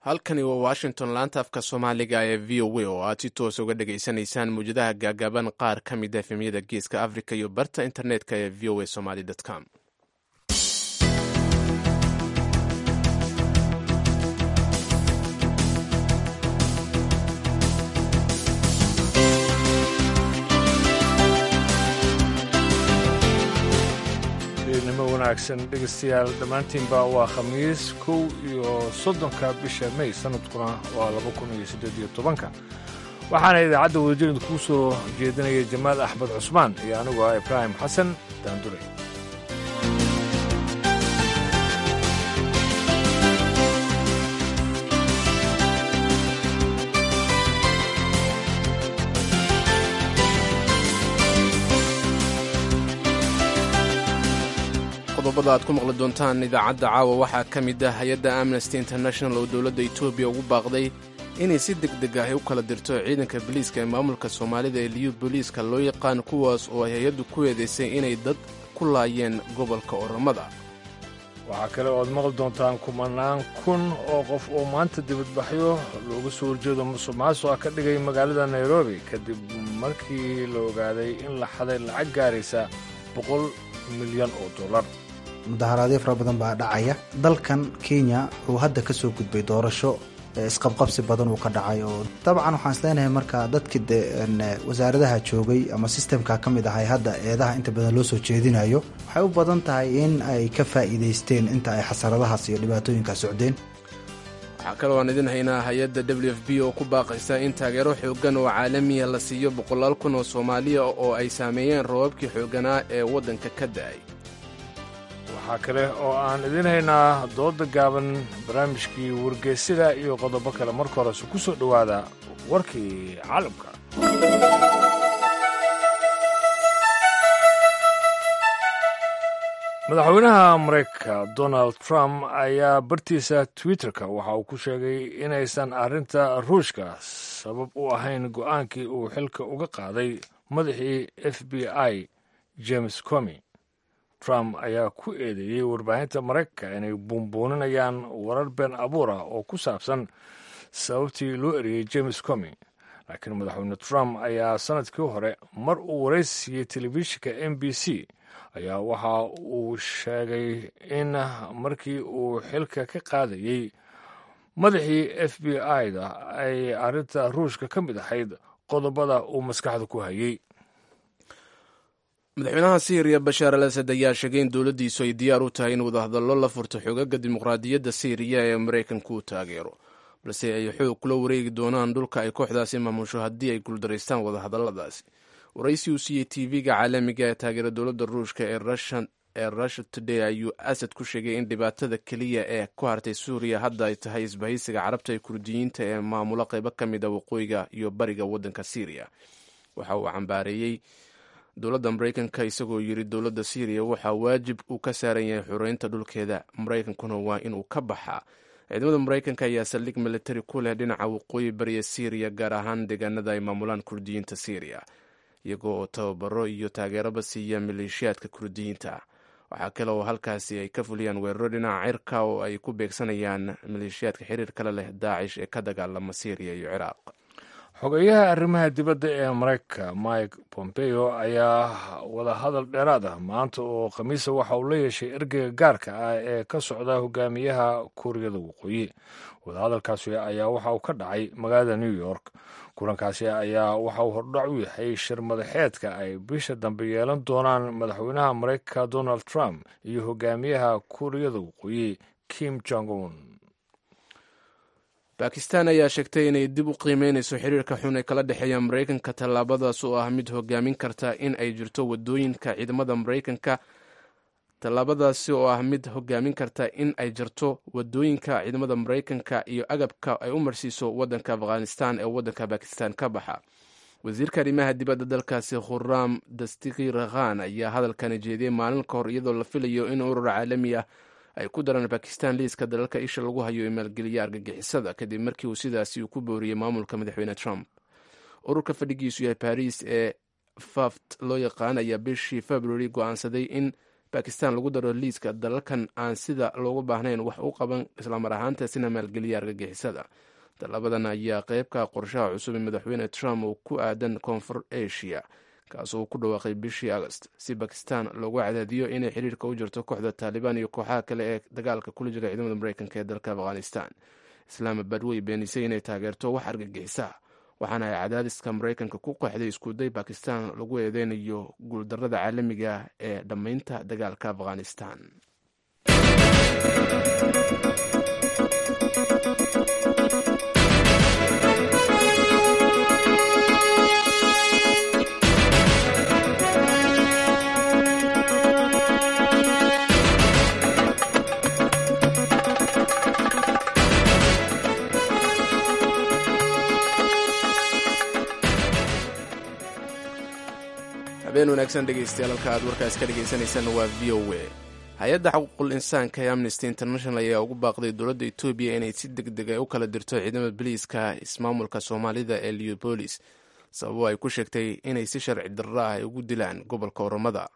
halkani waa washington laanta afka soomaaliga ee v o a oo aad si toos uga dhagaysanaysaan muwjadaha gaagaaban qaar ka mid a efemyada geeska africa iyo barta internetka ee v o a somaly com nimo wanaagsan dhegaystayaal dhammaantiinba waa khamiis kow iyo soddonka bisha may sanadkuna waa laba kun iyo siddeed iyo tobanka waxaana idaacadda wadajirida kuu soo jeedinaya jamaal axmed cusmaan iyo anigu ah ibraahim xasan daandure qodobada aad ku maqli doontaan idaacadda caawa waxaa ka mid ah hay-adda amnesty international oo dowladda etoobiya ugu baaqday inay si deg deg ah u kala dirto ciidanka boliiska ee maamulka soomaalida ee liyu booliiska loo yaqaan kuwaas oo ay hay-addu ku eedaysay inay dad ku laayeen gobolka oromada waxaa kale oo aad maqli doontaan kumanaan kun oo qof oo maanta dibadbaxyo looga soo horjeedo musuq maasuqa ka dhigay magaalada nairobi kadib markii la ogaaday in la xaday lacag gaaraysa boqol milyan oo dollar mudaharaadyo fara badan baa dhacaya dalkan kenya wuxuu hadda ka soo gudbay doorasho isqabqabsi badan uu ka dhacay oo dabcan waxaan isleenahay marka dadkii de wasaaradaha joogay ama sistemka ka mid ahay hadda eedaha inta badan loo soo jeedinayo waxay u badan tahay in ay ka faa'iidaysteen inta ay xasaradahaas iyo dhibaatooyinkaa socdeen waxaa kaloo aan idin haynaa hay-adda w f b oo ku baaqaysa in taageero xooggan oo caalamiya la siiyo boqolaal kun oo soomaaliya oo ay saameeyeen roobabkii xoogganaa ee waddanka ka da'ay waxaa kale oo aan idin haynaa dooda gaaban barnaamijkii wargeysida iyo qodobo kale marka horese ku soo dhowaada warkii caalamka madaxweynaha maraykanka donald trump ayaa bartiisa twitterka waxa uu ku sheegay inaysan arrinta ruushka sabab u ahayn go'aankii uu xilka uga qaaday madaxii f b i james comi trump ayaa ku eedeeyey warbaahinta maraykanka inay buunbuuninayaan warar been abuur ah oo ku saabsan sababtii loo eriyey james comi laakiin madaxweyne trump ayaa sannadkii hore mar uu waraysi siiyey telefishinka m b c ayaa waxa uu sheegay in markii uu xilka ka qaadayey madaxii f b i-da ay arrinta ruushka ka mid ahayd qodobada uu maskaxda ku hayey madaxweynaha syriya bashaar al asad ayaa sheegay in dowladdiisu ay diyaar u tahay in wadahadallo la furto xoogaga dimuqraadiyadda syriya ee maraykanku u taageero balse ay xoog kula wareegi doonaan dhulka ay kooxdaasi maamusho haddii ay guuldaraystaan wadahadalladaasi waraysi uu siiyey tv-ga caalamiga ee taageera dowladda ruushka ee russia today ayuu asad ku sheegay in dhibaatada keliya ee ku hartay suuriya hadda ay tahay isbahaysiga carabta ee kurdiyiinta ee maamula qaybo ka mid a waqooyiga iyo bariga waddanka syriya waxa uu cambaareeyey dowladda maraykanka isagoo yiri dowladda syriya waxaa waajib uu ka saaran yahay xoreynta dhulkeeda maraykankuna waa inuu ka baxaa ciidamada maraykanka ayaa saldhig militari ku leh dhinaca waqooyi bariya syriya gaar ahaan deegaanada ay maamulaan kurdiyiinta syriya iyagoo oo tababaro iyo taageeraba siiya maleeshiyaadka kurdiyiinta waxaa kale oo halkaasi ay ka fuliyaan weeraro dhinaca cirka oo ay ku beegsanayaan maleeshiyaadka xiriir kale leh daacish ee ka dagaalama syriya iyo ciraaq xogeyaha arrimaha dibadda ee maraykanka mike pompeo ayaa wadahadal dheeraad ah maanta oo khamiisa waxa uu la yeeshay ergeyga gaarka ah ee ka socda hogaamiyaha kuuriyada waqooyi wadahadalkaasi ayaa waxa uu ka dhacay magaalada new york kulankaasi ayaa waxa uu hordhac u yahay shir madaxeedka ay bisha dambe yeelan doonaan madaxweynaha maraykanka donald trump iyo hogaamiyaha kuuriyada waqooyi kim jong un bakistan ayaa sheegtay inay dib u qiimeynayso xiriirka xun ee kala dhexeeya maraykanka tallaabadaas oo ah mid hogaamin karta in ay jirto wadooyinka ciidamada maraykanka tallaabadaasi oo ah mid hogaamin karta in ay jirto wadooyinka ciidamada maraykanka iyo agabka ay u marsiiso waddanka afghanistan ee waddanka bakistan ka baxa wasiirka arrimaha dibadda dalkaasi khuraam dastikir khan ayaa hadalkani jeediyey maalin ka hor iyadoo la filayo in urur caalami ah ay ku daraan bakistan liiska dalalka isha lagu hayo ee maalgeliya argagixisada kadib markii uu sidaasi uu ku booriyey maamulka madaxweyne trump ururka fadhigiisu yahay baris ee faft loo yaqaan ayaa bishii february go-aansaday in bakistan lagu daro liiska dalalkan aan sida loogu baahnayn wax u qaban islamar ahaantaasina maalgeliya argagixisada dallabadan ayaa qeybka qorshaha cusub ee madaxweyne trump oo ku aadan koonfur asia kaasoo uu ku dhawaaqay bishii agost si bakistan loogu cadaadiyo inay xiriirka u jirto kooxda taalibaan iyo kooxaha kale ee dagaalka kula jira ciidamada mareykanka ee dalka afghanistan islaamabad way beenisay inay taageerto wax argagixisa waxaana ay cadaadiska mareykanka ku qeexday iskuday bakistan lagu eedeynayo guuldarada caalamiga ee dhammaynta dagaalka afghanistan habeen wanaagsan dhegeystayaal halka aad warkaas ka dhegeysaneysaan waa v o a hay-adda xuquuqul insaanka ee amnesty international ayaa ugu baaqday dowladda etoobiya inay si deg deg a u kala dirto ciidamada boliiska ismaamulka soomaalida ee leobolis sababo ay ku sheegtay inay si sharci darro ah ay ugu dilaan gobolka oromada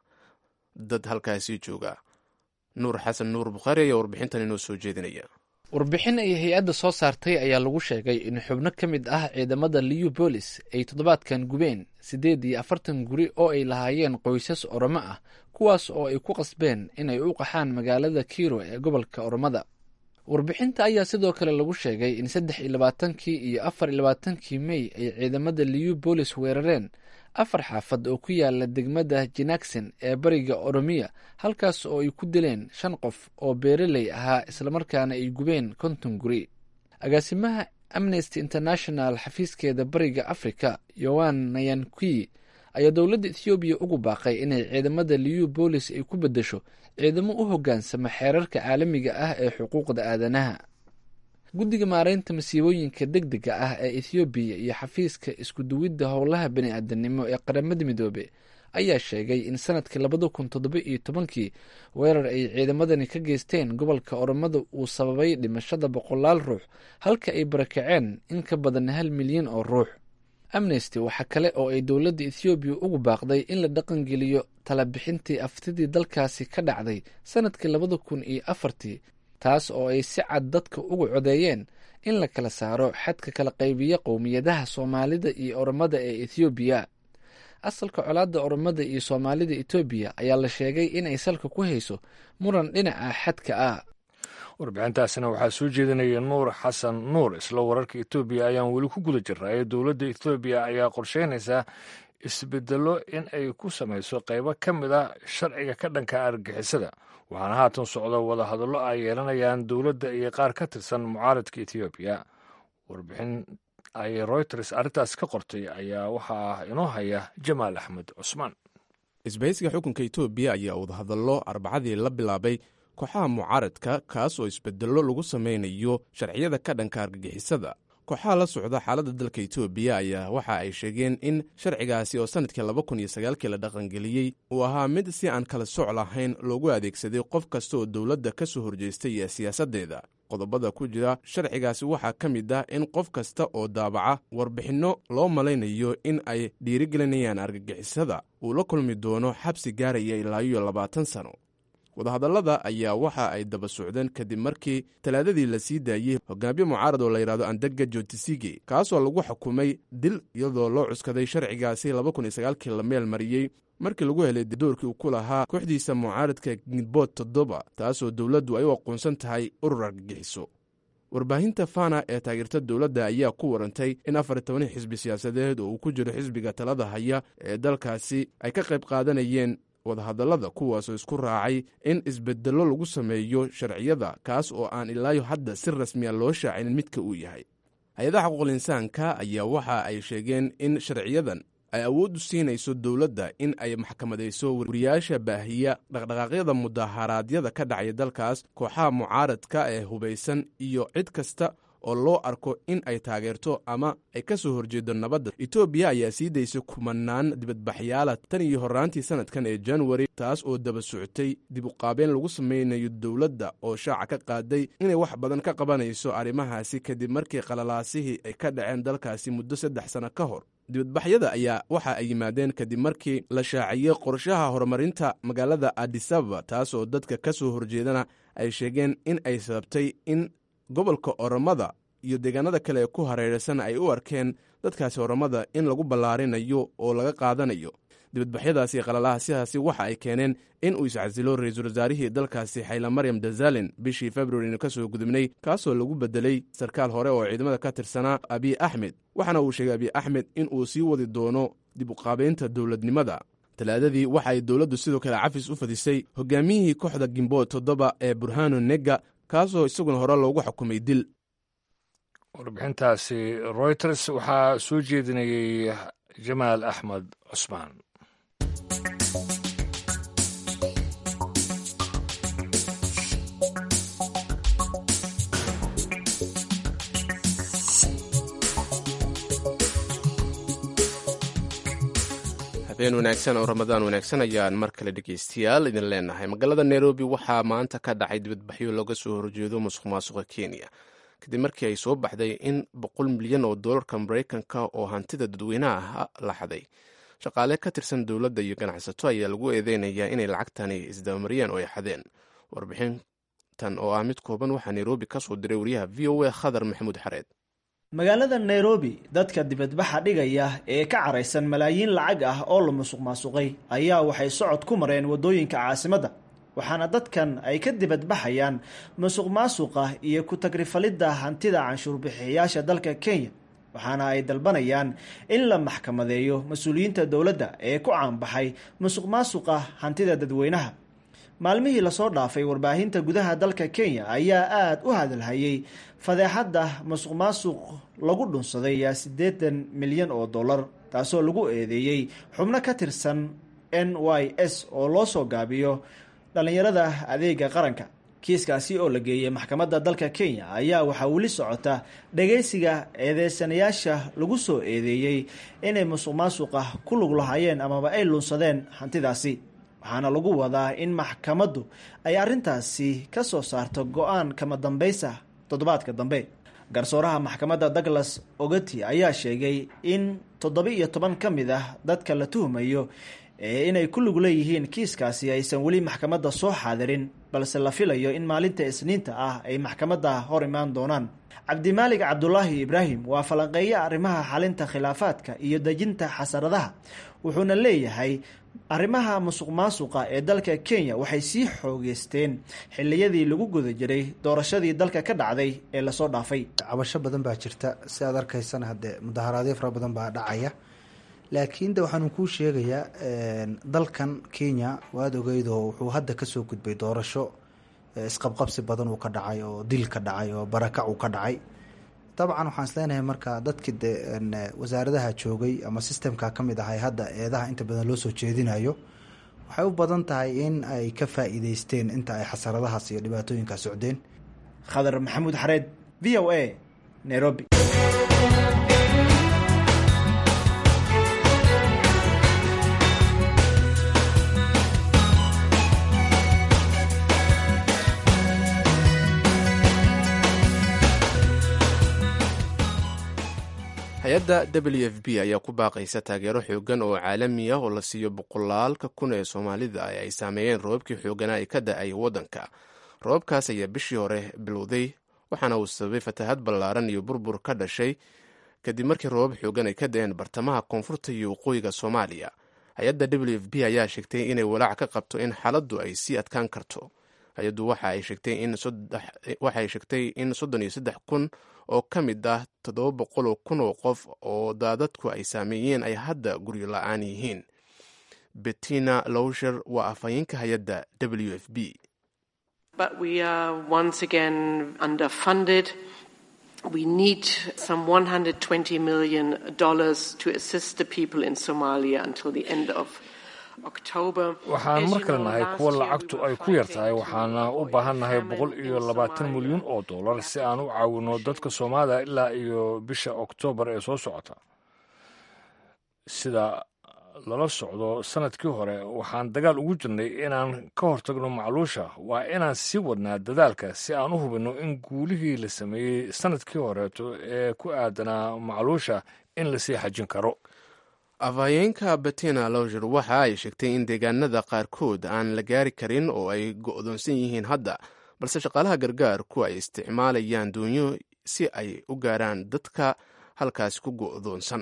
dad halkaasi jooga nuur xasan nuur bukhaari ayaa warbixintan inoo soo jeedinaya warbixin ay hay-adda soo saartay ayaa lagu sheegay in xubno ka mid ah ciidamada liubolis ay toddobaadkan gubeen siddeed iyo afartan guri oo ay lahaayeen qoysas oromo ah kuwaas oo ay ku qasbeen inay u qaxaan magaalada kiiro ee gobolka oromada warbixinta ayaa sidoo kale lagu sheegay in saddex iyo labaatankii iyo afar iyo labaatankii mey ay ciidamada liubolis weerareen afar xaafad oo ku yaala degmada jinaksen ee bariga oromiya halkaas oo ay ku dileen shan qof oo beeraley ahaa islamarkaana ay gubeen konton guri agaasimaha amnesty international xafiiskeeda bariga africa yoan nayankui ayaa dowladda ethoobiya ugu baaqay inay ciidamada liubolis ay ku beddesho ciidamo u hoggaansama xeerarka caalamiga ah ee xuquuqda aadanaha guddiga maareynta masiibooyinka deg dega ah ee ethoobiya iyo xafiiska iskuduwidda howlaha bani-aadanimo ee qaramada midoobe ayaa sheegay in sanadkii labada kun toddoba iyo tobankii weerar ay ciidamadani ka geysteen gobolka oromada uu sababay dhimashada boqolaal ruux halka ay barakaceen in ka badan hal milyan oo ruux amnesty waxaa kale oo ay dowladda ethoobiya ugu baaqday in la dhaqangeliyo talabixintii aftidii dalkaasi ka dhacday sanadkii labada kun iyo afartii taas oo ay si cad dadka ugu codeeyeen in la kala saaro xadka kala qaybiya qowmiyadaha soomaalida iyo oromada ee ethoobiya asalka colaadda oromada iyo soomaalida etoobiya ayaa la sheegay inay salka ku hayso muran dhinaca xadka ah warbixintaasina waxaa soo jeedinaya nuur xasan nuur isla wararka etoobiya ayaan weli ku guda jiraaye dowladda etoobiya ayaa qorsheynaysaa isbedelo in ay ku samayso qaybo ka mid a sharciga ka dhanka argixisada waxaana haatan socda wadahadallo ay yeelanayaan dowladda iyo qaar ka tirsan mucaaradka etoobiya warbixin ay reuters arrintaas ka qortay ayaa waxaa inoo haya jamaal axmed cusmaan isbahaysiga xukunka etoobiya ayaa wadahadallo arbacadii la bilaabay kooxaha mucaaradka kaas oo isbedello lagu samaynayo sharciyada ka dhanka argagixisada kooxaha la socda xaaladda dalka etoobiya ayaa waxa ay sheegeen in sharcigaasi oo sannadkii laba kun iyo sagaalkii la dhaqangeliyey uu ahaa mid si aan kala soc lahayn loogu adeegsaday qof kasta oo dowladda ka soo horjeestay iyo siyaasaddeeda qodobada ku jira sharcigaasi waxaa ka mid ah in qof kasta oo daabaca warbixinno loo malaynayo in ay dhiirigelinayaan argagixisada uu la kulmi doono xabsi gaaraya ilaa iyo labaatan sano wadahadallada ayaa waxa ay daba socdeen kadib markii talaadadii la sii daayey hogaamiye mucaarad oo la yidhahdo andega jotisige kaasoo lagu xukumay dil iyadoo loo cuskaday sharcigaasi laba kun iyo sagaalkii la meel mariyey markii lagu helay doorkii uu ku lahaa kooxdiisa mucaaradka gidbood toddoba taasoo dowladdu ay u aqoonsan tahay urur argagixiso warbaahinta fana ee taageerta dowladda ayaa ku warantay in afar iyo toban xisbi siyaasadeed oo uu ku jiro xisbiga talada haya ee dalkaasi ay ka qayb qaadanayeen wadahadallada kuwaasoo isku raacay in isbedello lagu sameeyo sharciyada kaas oo aan ilaayo hadda si rasmiya loo shaacin midka uu yahay hay-adaha xuquuqul insaanka ayaa waxa ay sheegeen in sharciyadan ay awood u siinayso dowladda in ay maxkamadayso wariyaasha baahiya dhaqdhaqaaqyada mudaharaadyada ka dhacaya dalkaas kooxaha mucaaradka ee hubaysan iyo cid kasta oo loo arko in ay taageerto ama ay ka soo horjeedo nabadda etoobiya ayaa sii daysay kumanaan dibadbaxyaala tan iyo horraantii sannadkan ee januari taas oo daba socotay dib uqaabeen lagu samaynayo dowladda oo shaaca ka qaaday inay wax badan ka qabanayso arrimahaasi kadib markii qalalaasihii ay ka dhaceen dalkaasi muddo saddex sano ka hor dibadbaxyada ayaa waxa ay yimaadeen kadib markii la shaaciyey qorshaha horumarinta magaalada adisababa taas oo dadka ka soo horjeedana ay sheegeen in ay sababtay in gobolka oromada iyo deegaanada kale ee ku hareeraysan ay u arkeen dadkaasi oromada in lagu ballaarinayo oo laga qaadanayo dibadbaxyadaasi iyo qalalaha sidaasi waxa ay keeneen in uu iscasilo ra-iisul wasaarihii dalkaasi xayla maryam dazalin bishii februarina ka soo gudubnay kaasoo lagu bedelay sarkaal hore oo ciidamada ka tirsanaa abiy axmed waxaana uu sheegay abiy axmed in uu sii wadi doono dib uqaabaynta dowladnimada talaadadii waxa ay dowladdu sidoo kale cafis u fadisay hogaamiyihii kooxda gimbood toddoba ee burhano nega kaasoo isaguna hore loogu xukumay dil warbixintaasi reuters waxaa soo jeedinayey jamaal axmed cusmaan habeen wanaagsan oo ramadaan wanaagsan ayaan mar kale dhegeystayaal idin leenahay magaalada nairobi waxaa maanta ka dhacay dibadbaxyo looga soo horjeedo musuq maasuqa kenya kadib markii ay soo baxday in boqol milyan oo doolarka maraykanka oo hantida dadweynaha la xaday shaqaale ka tirsan dowladda iyo ganacsato ayaa lagu eedeynayaa inay lacagtani isdabamariyeen oo ay xadeen warbixintan oo ah mid kooban waxaa nairobi ka soo diray wariyaha v o a khadar maxamuud xareed magaalada nairobi dadka dibadbaxa dhigaya ee ka caraysan malaayiin lacag ah oo la musuq maasuqay ayaa waxay socod ku mareen waddooyinka caasimadda waxaana dadkan ay ka dibadbaxayaan musuq maasuqa iyo ku-tagrifalidda hantida canshuurbixiyayaasha dalka kenya waxaana ay dalbanayaan in la maxkamadeeyo mas-uuliyiinta dowladda ee ku caanbaxay musuq maasuqa hantida dadweynaha maalmihii lasoo dhaafay warbaahinta gudaha dalka kenya ayaa aada u hadalhayay fadeexadda musuq maasuq lagu dhunsaday yaa siddeetan milyan oo dollar taasoo lagu eedeeyey xubno ka tirsan n y s oo loo soo gaabiyo dhallinyarada adeega qaranka kiiskaasi oo la geeyey maxkamadda dalka kenya ayaa waxaa weli socota dhageysiga eedeysanayaasha lagu soo eedeeyey inay musuq maasuqa ku lug lahaayeen amaba ay lunsadeen hantidaasi waxaana lagu wadaa in maxkamaddu ay arrintaasi ka soo saarto go-aan kama dambaysa toddobaadka dambe garsooraha maxkamadda douglas ogati ayaa sheegay in toddoba iyo toban ka mid ah dadka la tuhmayo ee inay ku lug leeyihiin kiiskaasi aysan weli maxkamadda soo xaadirin balse la filayo in maalinta isniinta ah ay maxkamadda hor imaan doonaan cabdimaalig cabdulaahi ibraahim waa falanqeeye arrimaha xalinta khilaafaadka iyo dejinta xasaradaha wuxuuna leeyahay arrimaha musuq maasuqa ee dalka kenya waxay sii xoogeysteen xiliyadii lagu guda jiray doorashadii dalka ka dhacday ee lasoo dhaafay cabasho badan baa jirta si aad arkaysana haddee mudaharaadyo fara badan baa dhacaya laakiin de waxaanu kuu sheegayaa dalkan kenya waad ogeydoo wuxuu hadda kasoo gudbay doorasho isqabqabsi badan uu ka dhacay oo dil ka dhacay oo barakac uu ka dhacay dabcan waxaan isleenahay marka dadkii de wasaaradaha joogay ama sistemka ka mid ahay hadda eedaha inta badan loo soo jeedinayo waxay u badan tahay in ay ka faa'iideysteen inta ay xasaradahaas iyo dhibaatooyinkaas socdeen khadar maxamuud xareed v o a nairobi hay-adda w f b ayaa ku baaqaysa taageero xoogan oo caalami ah oo la siiyo boqolaalka kun ee soomaalida ee ay saameeyeen roobabkii xooganaa ee ka da-ay waddanka roobabkaas ayaa bishii hore bilowday waxaana uu sababay fatahad ballaaran iyo burbur ka dhashay kadib markii roobab xoogan ay ka da-een bartamaha koonfurta iyo waqooyiga soomaaliya hay-adda w f b ayaa sheegtay inay walaac ka qabto in xaaladdu ay sii adkaan karto hay-addu waxa ay sheegtay in soddon iyo saddex kun oo ka mid ah toddoba boqol oo kun oo qof oo daadadku ay saameeyeen ay hadda guryo la-aan yihiin bettina lowsher waa afhayeenka hay-adda w f b We need some $120 million to assist the people in Somalia until the end of waxaan mar kale nahay kuwa lacagtu ay ku yar tahay waxaana u baahannahay boqol iyo labaatan milyan oo dollar si aan u caawino dadka soomaalida ilaa iyo bisha oktoobar ee soo socota sida lala socdo sanadkii hore waxaan dagaal ugu jirnay inaan ka hortagno macluusha waa inaan sii wadnaa dadaalka si aan u hubinno in guulihii la sameeyey sanadkii horeeto ee ku aadanaa macluusha in lasii xajin karo afhayeenka betina lowger waxa ay sheegtay in deegaanada qaarkood aan la gaari karin oo ay go'doonsan yihiin hadda balse shaqaalaha gargaarku ay isticmaalayaan duunyo si ay u gaaraan dadka halkaasi ku go'doonsan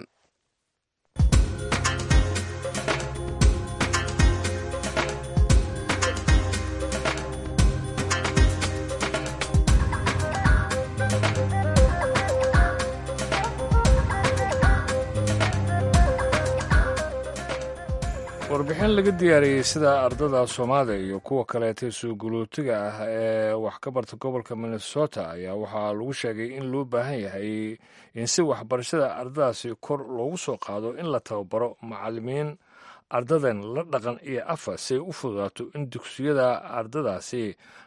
warbixin laga diyaariyey sida ardada soomaaliya iyo kuwa kaleeta suugulootiga ah ee wax ka barta gobolka minnesota ayaa waxaa lagu sheegay in loo baahan yahay in si waxbarashada ardadaasi kor loogu soo qaado in la tababaro macalimiin ardadan la dhaqan iyo afa si ay u fududaato in dugsiyada ardadaasi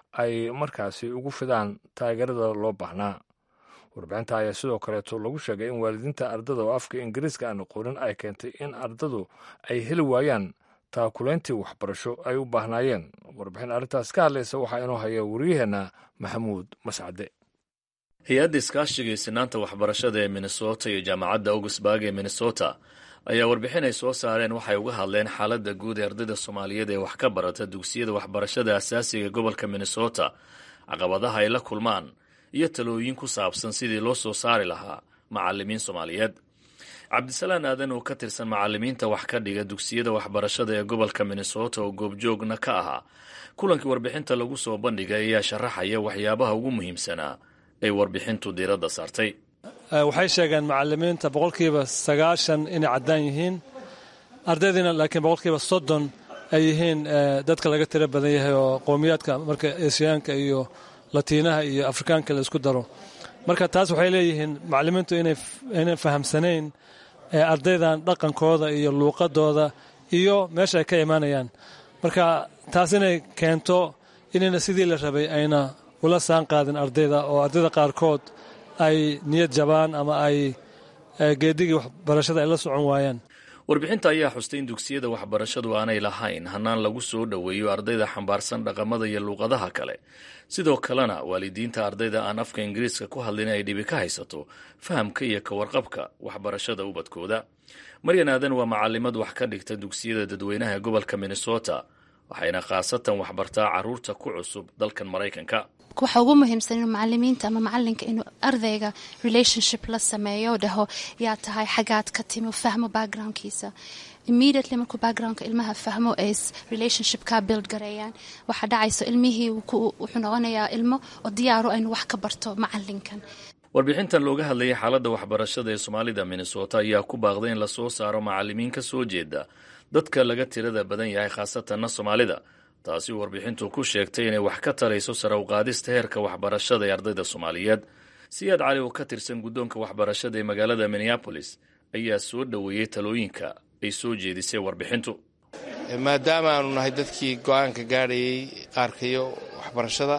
ay markaasi ugu fidaan taageerada loo baahnaa warbixinta ayaa sidoo kaleeto lagu sheegay in waalidiinta ardada oo afka ingiriiska aan aqoonin ay keentay in ardadu ay heli waayaan taakulayntii waxbarasho ay u baahnaayeen warbixin arrintaas ka hadlaysa waxaa inoo haya wariyaheenna maxamuud mascade hay-adda iskaashiga sinaanta waxbarashada ee minnesota iyo jaamacadda augusburg ee minnesota ayaa warbixin ay soo saareen waxay uga hadleen xaaladda guud ee ardayda soomaaliyeed ee wax ka barata dugsiyada waxbarashada asaasiga ee gobolka minnesota caqabadaha ay la kulmaan iyo talooyin ku saabsan sidii loo soo saari lahaa macalimiin soomaaliyeed cabdisalaan aadan oo ka tirsan macalimiinta wax ka dhiga dugsiyada waxbarashada ee gobolka minnesota oo goobjoogna ka ahaa kulankii warbixinta lagu soo bandhigay ayaa sharaxaya waxyaabaha ugu muhiimsanaa ay warbixintu diiradda saartay waxay sheegeen macalimiinta boqolkiiba sagaashan inay caddaan yihiin ardaydiina laakiin boqolkiiba soddon ay yihiin dadka laga tiro badan yahay oo qowmiyaadka marka esiyaanka iyo latiinaha iyo afrikaanka la isku daro marka taas waxay leeyihiin macalimiintu inay fahamsanayn ardaydan dhaqankooda iyo luuqadooda iyo meesha ay ka imaanayaan marka taas inay keento inayna sidii la rabay ayna ula saan qaadin ardayda oo ardayda qaarkood ay niyad jabaan ama ay geedigii waxbarashada ay la socon waayaan warbixinta ayaa xustay in dugsiyada waxbarashadu aanay lahayn hannaan lagu soo dhoweeyo ardayda xambaarsan dhaqamada iyo luuqadaha kale sidoo kalena waalidiinta ardayda aan afka ingiriiska ku hadlin ay dhibi ka haysato fahamka iyo ka warqabka waxbarashada ubadkooda maryan aadan waa macalimad wax ka dhigta dugsiyada dadweynaha ee gobolka minnesota waxayna khaasatan waxbartaa caruurta ku cusub dalkan maraykanka waxa ugu muhiimsan inuu macalimiinta ama macalinka inuu ardayga relationship la sameeyo dhaho yaa tahay xagaad ka timi fahmo backgroundkiisa immediately markuu backgroundka ilmaha fahmo ay relationship ka build gareeyaan waxaa dhacayso ilmihii wuxuu noqonayaa ilmo oo diyaaro inuu wax ka barto macalinkan warbixintan looga hadlayay xaaladda waxbarashada ee soomaalida minnesota ayaa ku baaqday in lasoo saaro macalimiin ka soo jeeda dadka laga tirada badan yahay khaasatanna soomaalida taasi warbixintu ku sheegtay inay wax ka tarayso sare u qaadista heerka waxbarashada ee ardayda soomaaliyeed siyaad cali oo ka tirsan guddoonka waxbarashada ee magaalada minneabolis ayaa soo dhoweeyey talooyinka ay soo jeedisay warbixintu maadaama aanu nahay dadkii go-aanka gaadhayay qaarkayo waxbarashada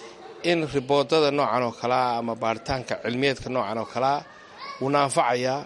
in riboodada noocan oo kalea ama baaritaanka cilmiyeedka noocan oo kalea wuuna anfacayaa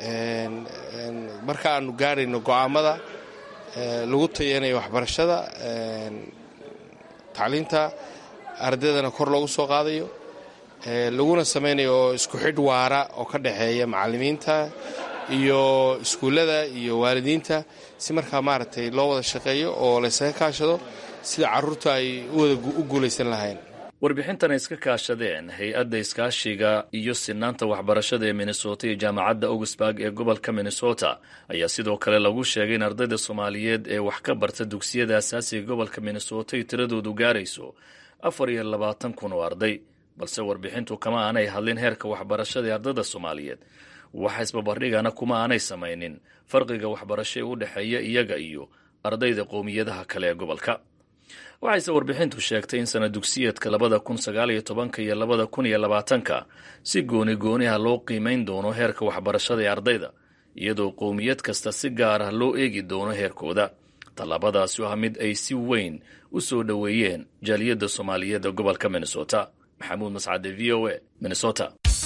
marka aanu gaadhayno go-aamada lagu tayanayo waxbarashada tacliinta ardaydana kor loogu soo qaadayo laguna samaynayo oo isku xidh waara oo ka dhexeeya macalimiinta iyo iskuullada iyo waalidiinta si markaa maaragtay loo wada shaqeeyo oo laysaga kaashado sida carruurta ay u guulaysan lahayn warbixintan ay iska kaashadeen hay-adda iskaashiga iyo sinaanta waxbarashada ee minnesota iyo jaamacadda augusburg ee gobolka minnesota ayaa sidoo kale lagu sheegay in ardayda soomaaliyeed ee wax ka barta dugsiyada asaasiga gobolka minnesota ay tiradoodu gaarayso afar iyo labaatan kun oo arday balse warbixintu kama aanay hadlin heerka waxbarashada ee ardayda soomaaliyeed waxa isbabardhigana kuma aanay samaynin farqiga waxbarasho ee u dhexeeya iyaga iyo ardayda qowmiyadaha kale ee gobolka waxayse warbixintu sheegtay in sana dugsiyeedka labada kun sagaaliyo tobanka iyo labada kun iyo labaatanka si gooni gooniha loo qiimayn doono heerka waxbarashada ee ardayda iyadoo qowmiyad kasta si gaar ah loo eegi doono heerkooda tallaabadaasi ah mid ay si weyn u soo dhoweeyeen jaaliyadda soomaaliyeed ee gobolka minnesota maxamuud mascade v o a minnesota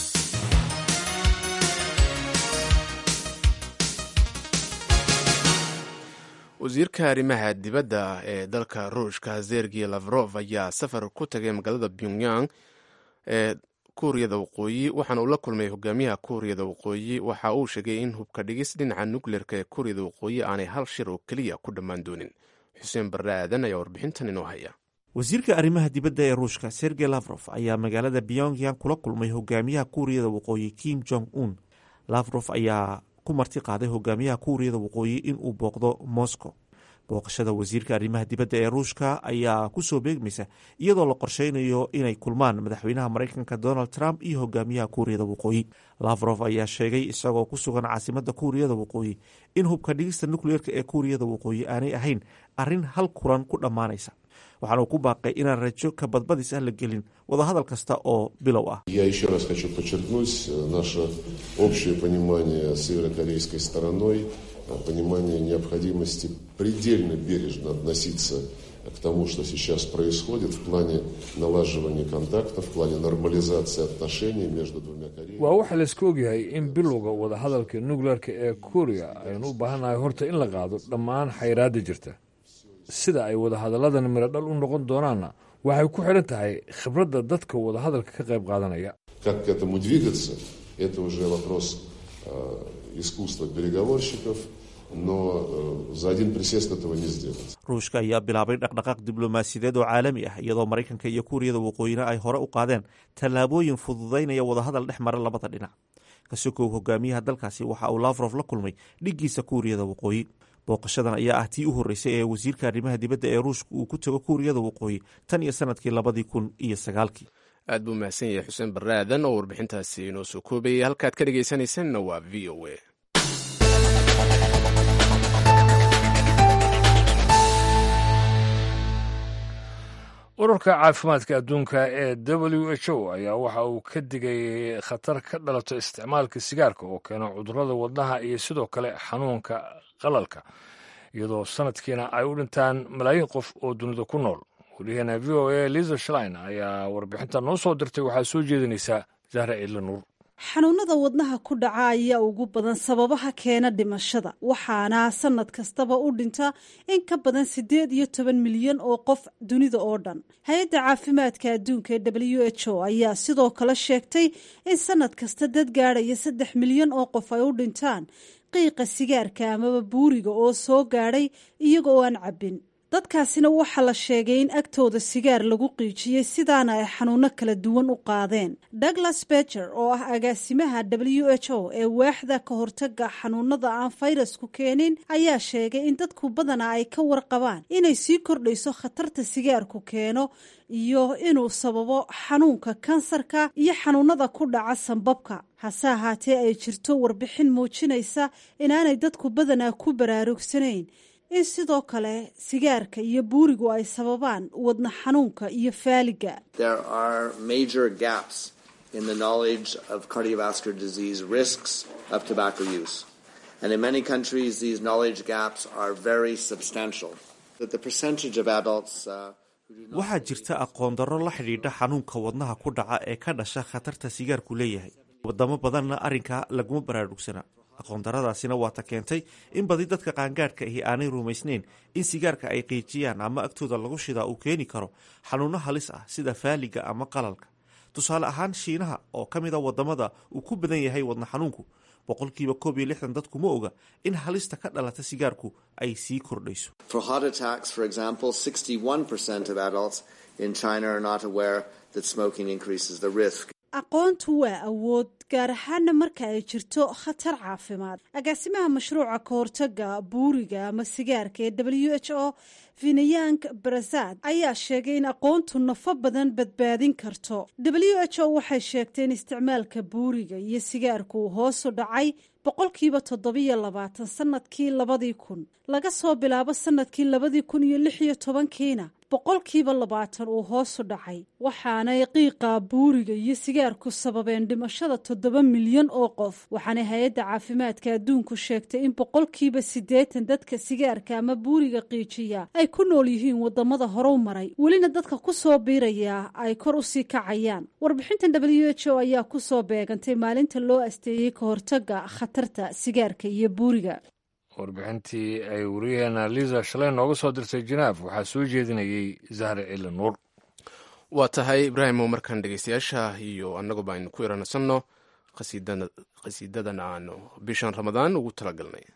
wasiirka arrimaha dibadda ee dalka ruushka zergi lavrov ayaa safar ku tagay magaalada pyongyang ee kuuriyada waqooyi waxaana uu la kulmay hogaamiyaha kuuriyada waqooyi waxa uu sheegay in hubka dhigis dhinaca nukleerka ee kuuriyada waqooyi aanay hal shir oo keliya ku dhammaan doonin xuseen barre aadan ayaa warbixintan inoo haya wasiirka arrimaha dibadda ee ruushka sergey lafrof ayaa magaalada pyongyang kula kulmay hogaamiyaha kuuriyada waqooyi kim jong un lafrof ayaa ku marti qaaday hogaamiyaha kuuriyada waqooyi inuu booqdo moscow booqashada wasiirka arrimaha dibadda ee ruushka ayaa kusoo beegmaysa iyadoo la qorsheynayo inay kulmaan madaxweynaha maraykanka donald trump iyo hogaamiyaha kuuriyada waqooyi lafrof ayaa sheegay isagoo ku sugan caasimada kuuriyada waqooyi in hubka dhigista nukleerka ee kuuriyada waqooyi aanay ahayn arrin hal kulan ku dhammaanaysa waxaana uu ku baaqay inaan rajo ka badbadis ah la gelin wadahadal kasta oo bilow ah Я еще раз хочу подчеркнуть э, наше общее понимание с северокорейской стороной, э, понимание необходимости предельно бережно относиться к тому, что сейчас происходит в плане налаживания контактов, в плане нормализации отношений между двумя Кореями. waa waxa laisku ogyahay in bilowga wadahadalka nukleerka ee kuuriya aynu u baahannahay horta in la qaado dhammaan xayraadda jirta sida ay wadahadalladan midho dhal u noqon doonaanna waxay ku xidhan tahay khibradda dadka wadahadalka ka qayb qaadanaya Как к этому двигаться, это уже вопрос э, искусства переговорщиков, но э, за один присест этого не сделать. ruushka ayaa bilaabay dhaqdhaqaaq diblomaasiyadeed oo caalami ah iyadoo maraykanka iyo kuuriyada waqooyina ay hore u qaadeen tallaabooyin fududaynaya wadahadal dhex mara labada dhinac kasokow hogaamiyaha dalkaasi waxa uu lafrof la kulmay dhiggiisa kuuriyada waqooyi booqashadan ayaa ah tii u horreysay ee wasiirka arrimaha dibadda ee ruushka uu ku tago kuuriyada waqooyi tan iyo sanadkii labadii kun iyo sagaalkii aad buu mahadsan yahay xuseen barre aadan oo warbixintaasi inoo soo koobayay halkaad ka dhegaysanaysanna waa v o a ururka caafimaadka adduunka ee w h o ayaa waxa uu ka digay khatar ka dhalato isticmaalka sigaarka oo keena cudurrada wadnaha iyo sidoo kale xanuunka qalalka iyadoo sanadkiina ay u dhintaan malaayiin qof oo dunida ku nool wariyaheena v o a liza shlein ayaa warbixinta noo soo dirtay waxaa soo jeedinaysaa zahra ciidla nuur xanuunada wadnaha ku dhaca ayaa ugu badan sababaha keena dhimashada waxaana sanad kastaba u dhinta in ka badan siddeed iyo toban milyan oo qof dunida oo dhan hay-adda caafimaadka adduunka ee w h o ayaa sidoo kale sheegtay in sanad kasta dad gaadhaya saddex milyan oo qof ay u dhintaan qiiqa sigaarka amaba buuriga oo soo gaadhay iyaga oo aan cabbin dadkaasina waxaa la sheegay in agtooda sigaar lagu qiijiyey sidaana ay xanuuno kala duwan u qaadeen douglas beger oo ah agaasimaha w h o ee waaxda ka hortaga xanuunada aan fayrasku keenin ayaa sheegay in dadku badana ay ka warqabaan inay sii kordhayso khatarta sigaarku keeno iyo inuu sababo xanuunka kansarka iyo xanuunada ku dhaca sanbabka hase ahaatee ay jirto warbixin muujinaysa inaanay dadku badanaa ku baraarugsanayn in sidoo kale sigaarka iyo buurigu ay sababaan wadna xanuunka iyo faaliga There are major gaps in the knowledge of cardiovascular disease risks of tobacco use. And in many countries, these knowledge gaps are very substantial. That the percentage of adults uh, waxaa jirta aqoon darro la xidhiidha xanuunka wadnaha ku dhaca ee ka dhasha khatarta sigaarku leeyahay wadamo badanna arrinkaa laguma baraarugsana aqoondaradaasina waata keentay in badi dadka qaangaadhka ahi aanay rumaysnayn in sigaarka ay qiijiyaan ama agtooda lagu shidaa uu keeni karo xanuunno halis ah sida faaliga ama qalalka tusaale ahaan shiinaha oo ka mid a wadamada uu ku badan yahay wadna xanuunku boqolkiiba koob iyo lixdan dadku ma oga in halista ka dhalata sigaarku ay sii kordhayso For heart attacks, for example, 61% of adults in China are not aware that smoking increases the risk. aqoontu waa awood gaar ahaana marka ay jirto khatar caafimaad agaasimaha mashruuca ka hortaga buuriga ama sigaarka ee w h o vinayang barazad ayaa sheegay in aqoontu nafo badan badbaadin karto w h o waxay sheegtay in isticmaalka buuriga iyo sigaarku uu hoosu dhacay boqolkiiba toddobiyo labaatan sanadkii labadii kun laga soo bilaabo sanadkii labadii kun iyo lix iyo tobankiina boqolkiiba labaatan uu hoosu dhacay waxaanay qiiqa buuriga iyo sigaarku sababeen dhimashada toddoba milyan oo qof waxaanay hay-adda caafimaadka adduunku sheegtay in boqolkiiba siddeetan dadka sigaarka ama buuriga qiijiya ay ku nool yihiin wadamada horew maray welina dadka ku soo biiraya ay kor usii kacayaan warbixintan w h o ayaa kusoo beegantay maalinta loo asteeyey ka hortaga khatarta sigaarka iyo buuriga warbixintii ay wariyaheena liza shalay nooga soo dirtay janaaf waxaa soo jeedinayay zahra cili nuur waa tahay ibraahimo markaan dhegeystayaasha iyo annaguba aynu ku iransanno khasiidadan aanu bishan ramadaan ugu talagalnay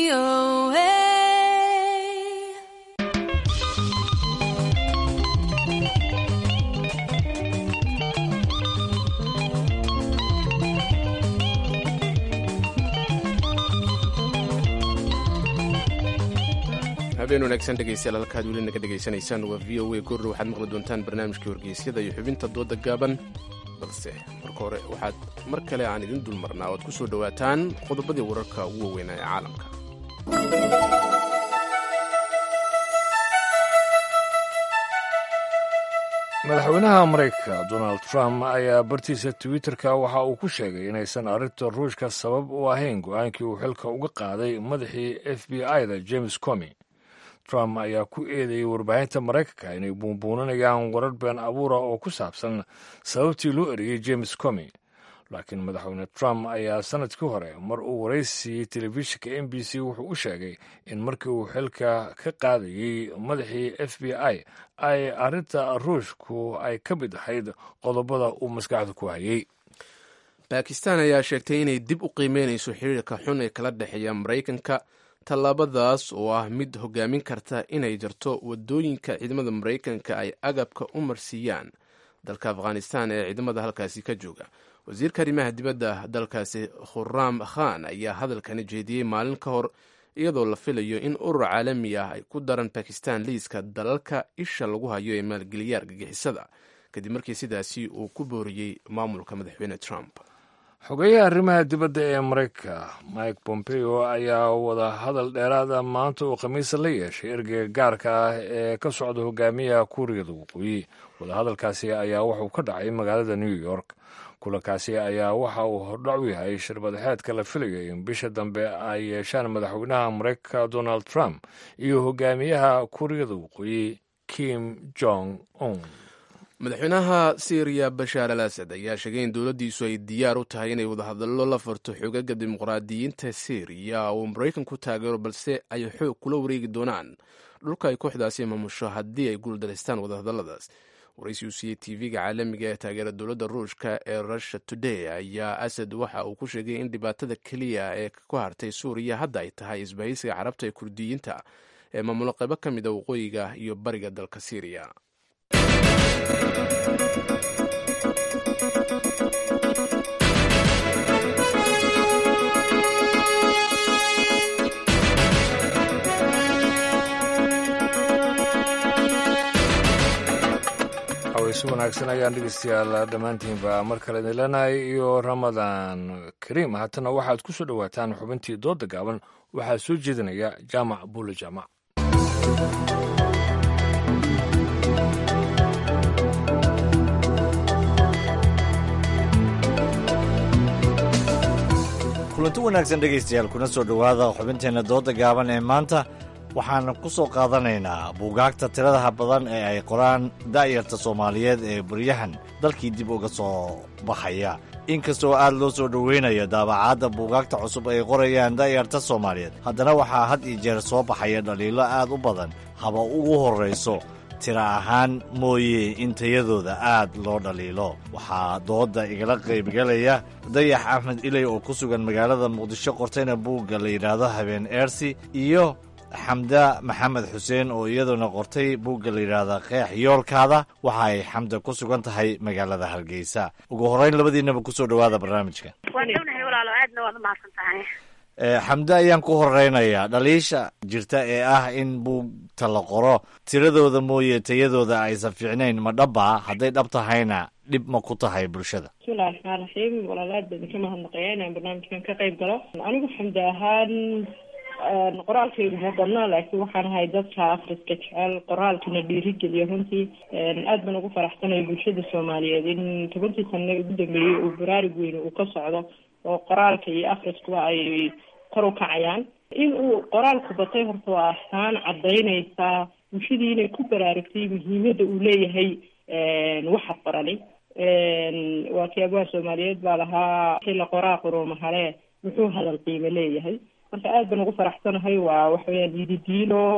habeen wanaagsan dhegeystayaal halkaad weli naga dhegaysanaysaan waa v o a goordhow waxaad maqli doontaan barnaamijkii wargeysyada iyo xubinta dooda gaaban balse marka hore waxaad mar kale aan idin dulmarnaa oad ku soo dhowaataan qodobadii wararka ugu waaweynaa ee caalamka madaxweynaha maraykanka donald trump ayaa bartiisa twitter-ka waxa uu ku sheegay inaysan arrinta ruushka sabab u ahayn go-aankii uu xilka uga qaaday madaxii f b i-da james comi trump ayaa ku eedeeyey warbaahinta maraykanka inay buunbuuninayaan warar been abuura oo ku saabsan sababtii loo eriyey james comi laakiin madaxweyne trump ayaa sanadkii hore mar uu waraysiiyey telefishinka m b c wuxuu u sheegay in markii uu xilka ka qaadayey madaxii f b i ay arrinta ruushku ay ka mid ahayd qodobada uu maskaxda ku hayay bakistan ayaa sheegtay inay dib u qiimeynayso xiriirka xun ee kala dhexeeya maraykanka tallaabadaas oo ah mid hogaamin karta inay jarto wadooyinka ciidamada maraykanka ay agabka u marsiiyaan dalka afghanistan ee ciidamada halkaasi ka jooga wasiirka arrimaha dibadda dalkaasi khuraam khan ayaa hadalkani jeediyey maalin ka hor iyadoo la filayo in urur caalami ah ay ku daran bakistan liiska dalalka isha lagu hayo ee maalgeliya argagixisada kadib markii sidaasi uu ku booriyey maamulka madaxweyne trump xogeyaha arrimaha dibadda ee maraykanka mike pompeo ayaa wada hadal dheeraada maanta uu khamiisa la yeeshay ergeyga gaarka ah ee ka socda hogaamiyaha kuuriyada waqooyi wadahadalkaasi ayaa wuxuu ka dhacay magaalada new york kulankaasi ayaa waxa uu hordhac u yahay shirmadaxeedka la filayo in bisha dambe ay yeeshaan madaxweynaha maraykanka donald trump iyo hogaamiyaha kuuriyada waqooyi kim jong un madaxweynaha syriya bashaar al asad ayaa sheegay in dowladdiisu ay diyaar u tahay inay wadahadallo la furto xogaga dimuqraadiyiinta syriya oo maraykanku taageero balse ay xoog kula wareegi doonaan dhulka ay kooxdaasi maamusho haddii ay guuldaraystaan wadahadalladaas waraysi uu siiyey tv-ga caalamiga ee taageera dowladda ruushka ee russia today ayaa asad waxa uu ku sheegay in dhibaatada keliya ee ku hartay suuriya hadda ay tahay isbahaysiga carabta ee kurdiyiinta ee maamulo qaybo ka mid a waqooyiga iyo bariga dalka syriya si wanaagsan ayaan dhegeystayaal dhammaantiinba mar kale idin leenahay iyo ramadaan kariim haatana waxaad ku soo dhowaataan xubintii dooda gaaban waxaa soo jeedinaya jaamac buule jaamac kulanti wanaagsan dhegaystayaal kuna soo dhowaada xubinteenna dooda gaaban ee maanta waxaan ku soo qaadanaynaa buugaagta tiradaha badan ee ay qoraan da'yarta soomaaliyeed ee baryahan dalkii dib uga soo baxaya inkastoo aad loo soo dhoweynaya daabacaadda buugaagta cusub ay qorayaan da'yarta soomaaliyeed haddana waxaa had iyo jeer soo baxaya dhaliilo aad u badan haba ugu horrayso tira ahaan mooye in tayadooda aad loo dhaliilo waxaa doodda igala qaybgalaya dayax axmed iley oo ku sugan magaalada muqdisho qortayna buugga la yidhaahdo habeen eersi iyo xamda maxamed xuseen oo iyaduna qortay buugga la yidhaahda qeex yoolkaada waxa ay xamda ku sugan tahay magaalada hargeysa ugu horrayn labadiinaba ku soo dhowaada barnaamijka waan dhownahay walaalo aadna waad umahadsan tahay xamde ayaan ku horeynayaa dhaliisha jirta ee ah in buugta la qoro tiradooda mooye tayadooda aysan fiicnayn ma dhabbaa hadday dhab tahayna dhib ma ku tahay bulshada bismillahi raxmaan raxiim walaalo aad baan idinka mahadnaqaya inaan barnaamijkan ka qayb galo anigu xamde ahaan qoraalkayga ma badna laakiin waxaan ahay dadka afriska jecel qoraalkana dhiirigeliya runtii aad baan ugu faraxsanaya bulshada soomaaliyeed in tobankii sano ugu dambeeyey uu baraarug weyn uu ka socdo oo qoraalka iyo afriskuba ay kor u kacayaan in uu qoraalku batay horta waa astaan cadaynaysaa bulshadii inay ku baraarugtay muhiimada uu leeyahay waxa qorani waa kii abwaa soomaaliyeed baa lahaa xilla qoraa quruuma hale muxuu hadal qiimo leeyahay marka aad baan ugu faraxsanahay waa waxaweyaan yididiilo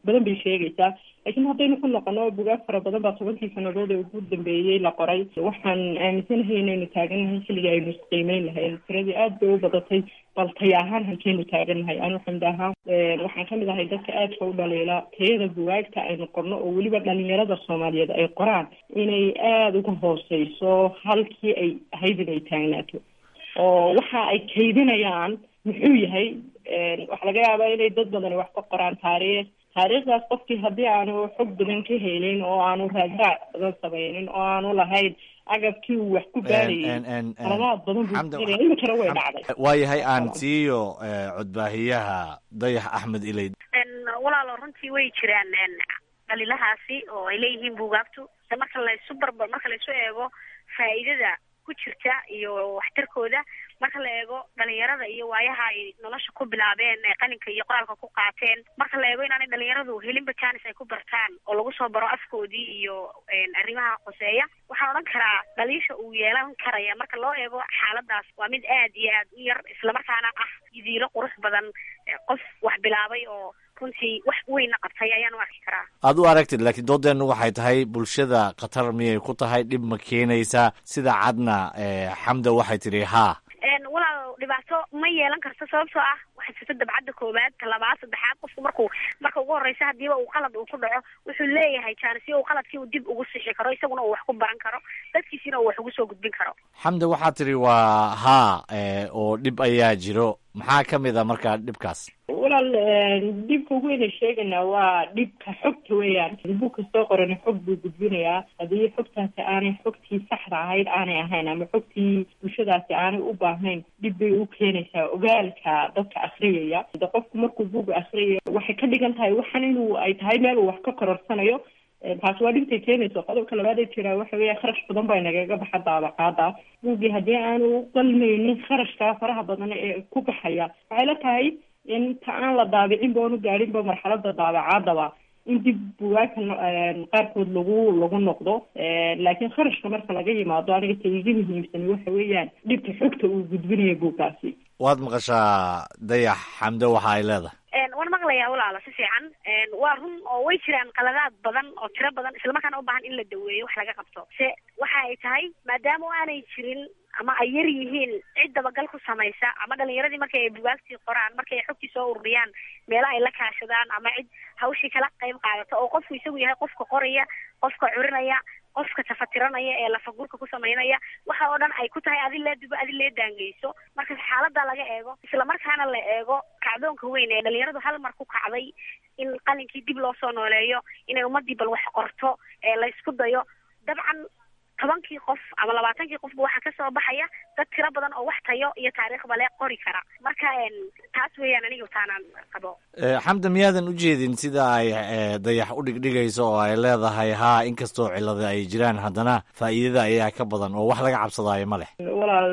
badan bay sheegaysaa laakiin haddaynu ku noqono bugaag fara badan baa tobankii sanadood ee ugu dambeeyey la qoray waxaan aaminsanahay inaynu taagannahay xilligii aynu isqiimeyn lahayn tiradii aad bay u badatay bal taya ahaan halkeynu taagannahay anu xamdi ahaan waxaan kamid ahay dadka aadka u dhaliila tayada bugaagta aynu qorno oo weliba dhalinyarada soomaaliyeed ay qoraan inay aada uga hooseyso halkii ay ahayd inay taagnaato oo waxa ay kaydinayaan muxuu yahay waxaa laga yaabaa inay dad badani wax ka qoraan taariikh taariikhdaas qofkii haddii aanu xog badan ka helin oo aanu raadraac badan samaynin oo aanu lahayn agabkii uu wax ku baarayay qaladaad badan buu iminkana way dhacday waayahay aan siiyo codbaahiyaha dayax axmed ilayd walaalo runtii way jiraan dhaliilahaasi oo ay leeyihiin buugaagtu marka laysu barbar marka laysu eego faa'iidada ku jirta iyo waxtarkooda marka la eego dhalinyarada iyo waayaha ay nolosha ku bilaabeen ee qalinka iyo qoraalka ku qaateen marka la eego inaanay dhalinyaradu helinba janis ay ku bartaan oo lagu soo baro afkoodii iyo arrimaha qoseeya waxaan odhan karaa dhaliisha uu yeelan karaya marka loo eego xaaladaas waa mid aad iyo aad u yar islamarkaana ah yidiilo qurux badan qof wax bilaabay oo runtii wax weynna qabtay ayaan u arki karaa aad u aragtid laakiin doodeennu waxay tahay bulshada khatar miyay ku tahay dhib ma keenaysaa sida cadna xamda waxay tidhi haa walaal dhibaato ma yeelan karto sababtoo ah waxay jirta dabcadda koowaad ta labaad saddexaad qofku markuu marka ugu horreysa hadiiba uu qalad uu ku dhaco wuxuu leeyahay jaanisyo uu qaladkii uu dib ugu sixi karo isaguna uu wax ku baran karo dadkiisina uu wax ugu soo gudbin karo xamda waxaa tidhi waa haa oo dhib ayaa jiro maxaa ka mid a markaa dhibkaas walaal dhibka ugu weyn ay sheegaynaa waa dhibka xogta weeyaan bug kastoo qorana xog buu gudbinayaa haddii xogtaasi aanay xogtii saxda ahayd aanay ahayn ama xogtii bulshadaasi aanay u baahnayn dhib bay u keenaysaa ogaalka dadka akriyaya de qofku markuu buga akriyaya waxay ka dhigan tahay waxan inuu ay tahay meel uu wax ka kororsanayo taasi waa dhibtay keenayso qodobka labaad ee jiraa waxa weya kharash badan baa nagaga baxa daabaqaada buugii haddii aanu qalmaynin kharashkaa faraha badan ee ku baxaya waxay la tahay inta aan la daabicin ba oonu gaadhinba marxalada daabacaadaba in dib bugaagta qaarkood lagu lagu noqdo laakiin kharashka marka laga yimaado aniga ta iga muhiimsan waxa weeyaan dhibka xogta uu gudbinayo buugkaasi waad maqashaa dayax xamdo waxa ay leedahay waan maqlayaa walaalo si fiican waa run oo way jiraan qaladaad badan oo tiro badan islamarkaana u baahan in la daweeyo wax laga qabto se waxa ay tahay maadaama aanay jirin ama ay yar yihiin cid dabagal ku samaysa ama dhalinyaradii markay ay bugaagtii qoraan markay ay xogtii soo ururiyaan meela ay la kaashadaan ama cid hawshii kala qayb qaadata oo qofku isagu yahay qofka qoraya qofka curinaya qofka tafatiranaya ee lafagurka ku samaynaya waxa oo dhan ay ku tahay adi lee dubo adi lee daangeyso marka xaalada laga eego islamarkaana la eego kacdoonka weyn ee dhalinyaradu hal mar ku kacday in qalinkii dib loo soo nooleeyo inay ummadii bal wax qorto ee laysku dayo dabcan tobankii qof ama labaatankii qofba waxaa kasoo baxaya dad tiro badan oo wax tayo iyo taariikhba le qori kara marka taas weeyaan aniga taanaan qabo xamda miyaadan ujeedin sida ay dayax u dhigdhigayso oo ay leedahay haa inkastoo cilada ay jiraan haddana faa'iidada ayaa ka badan oo wax laga cabsadaayo ma leh walaal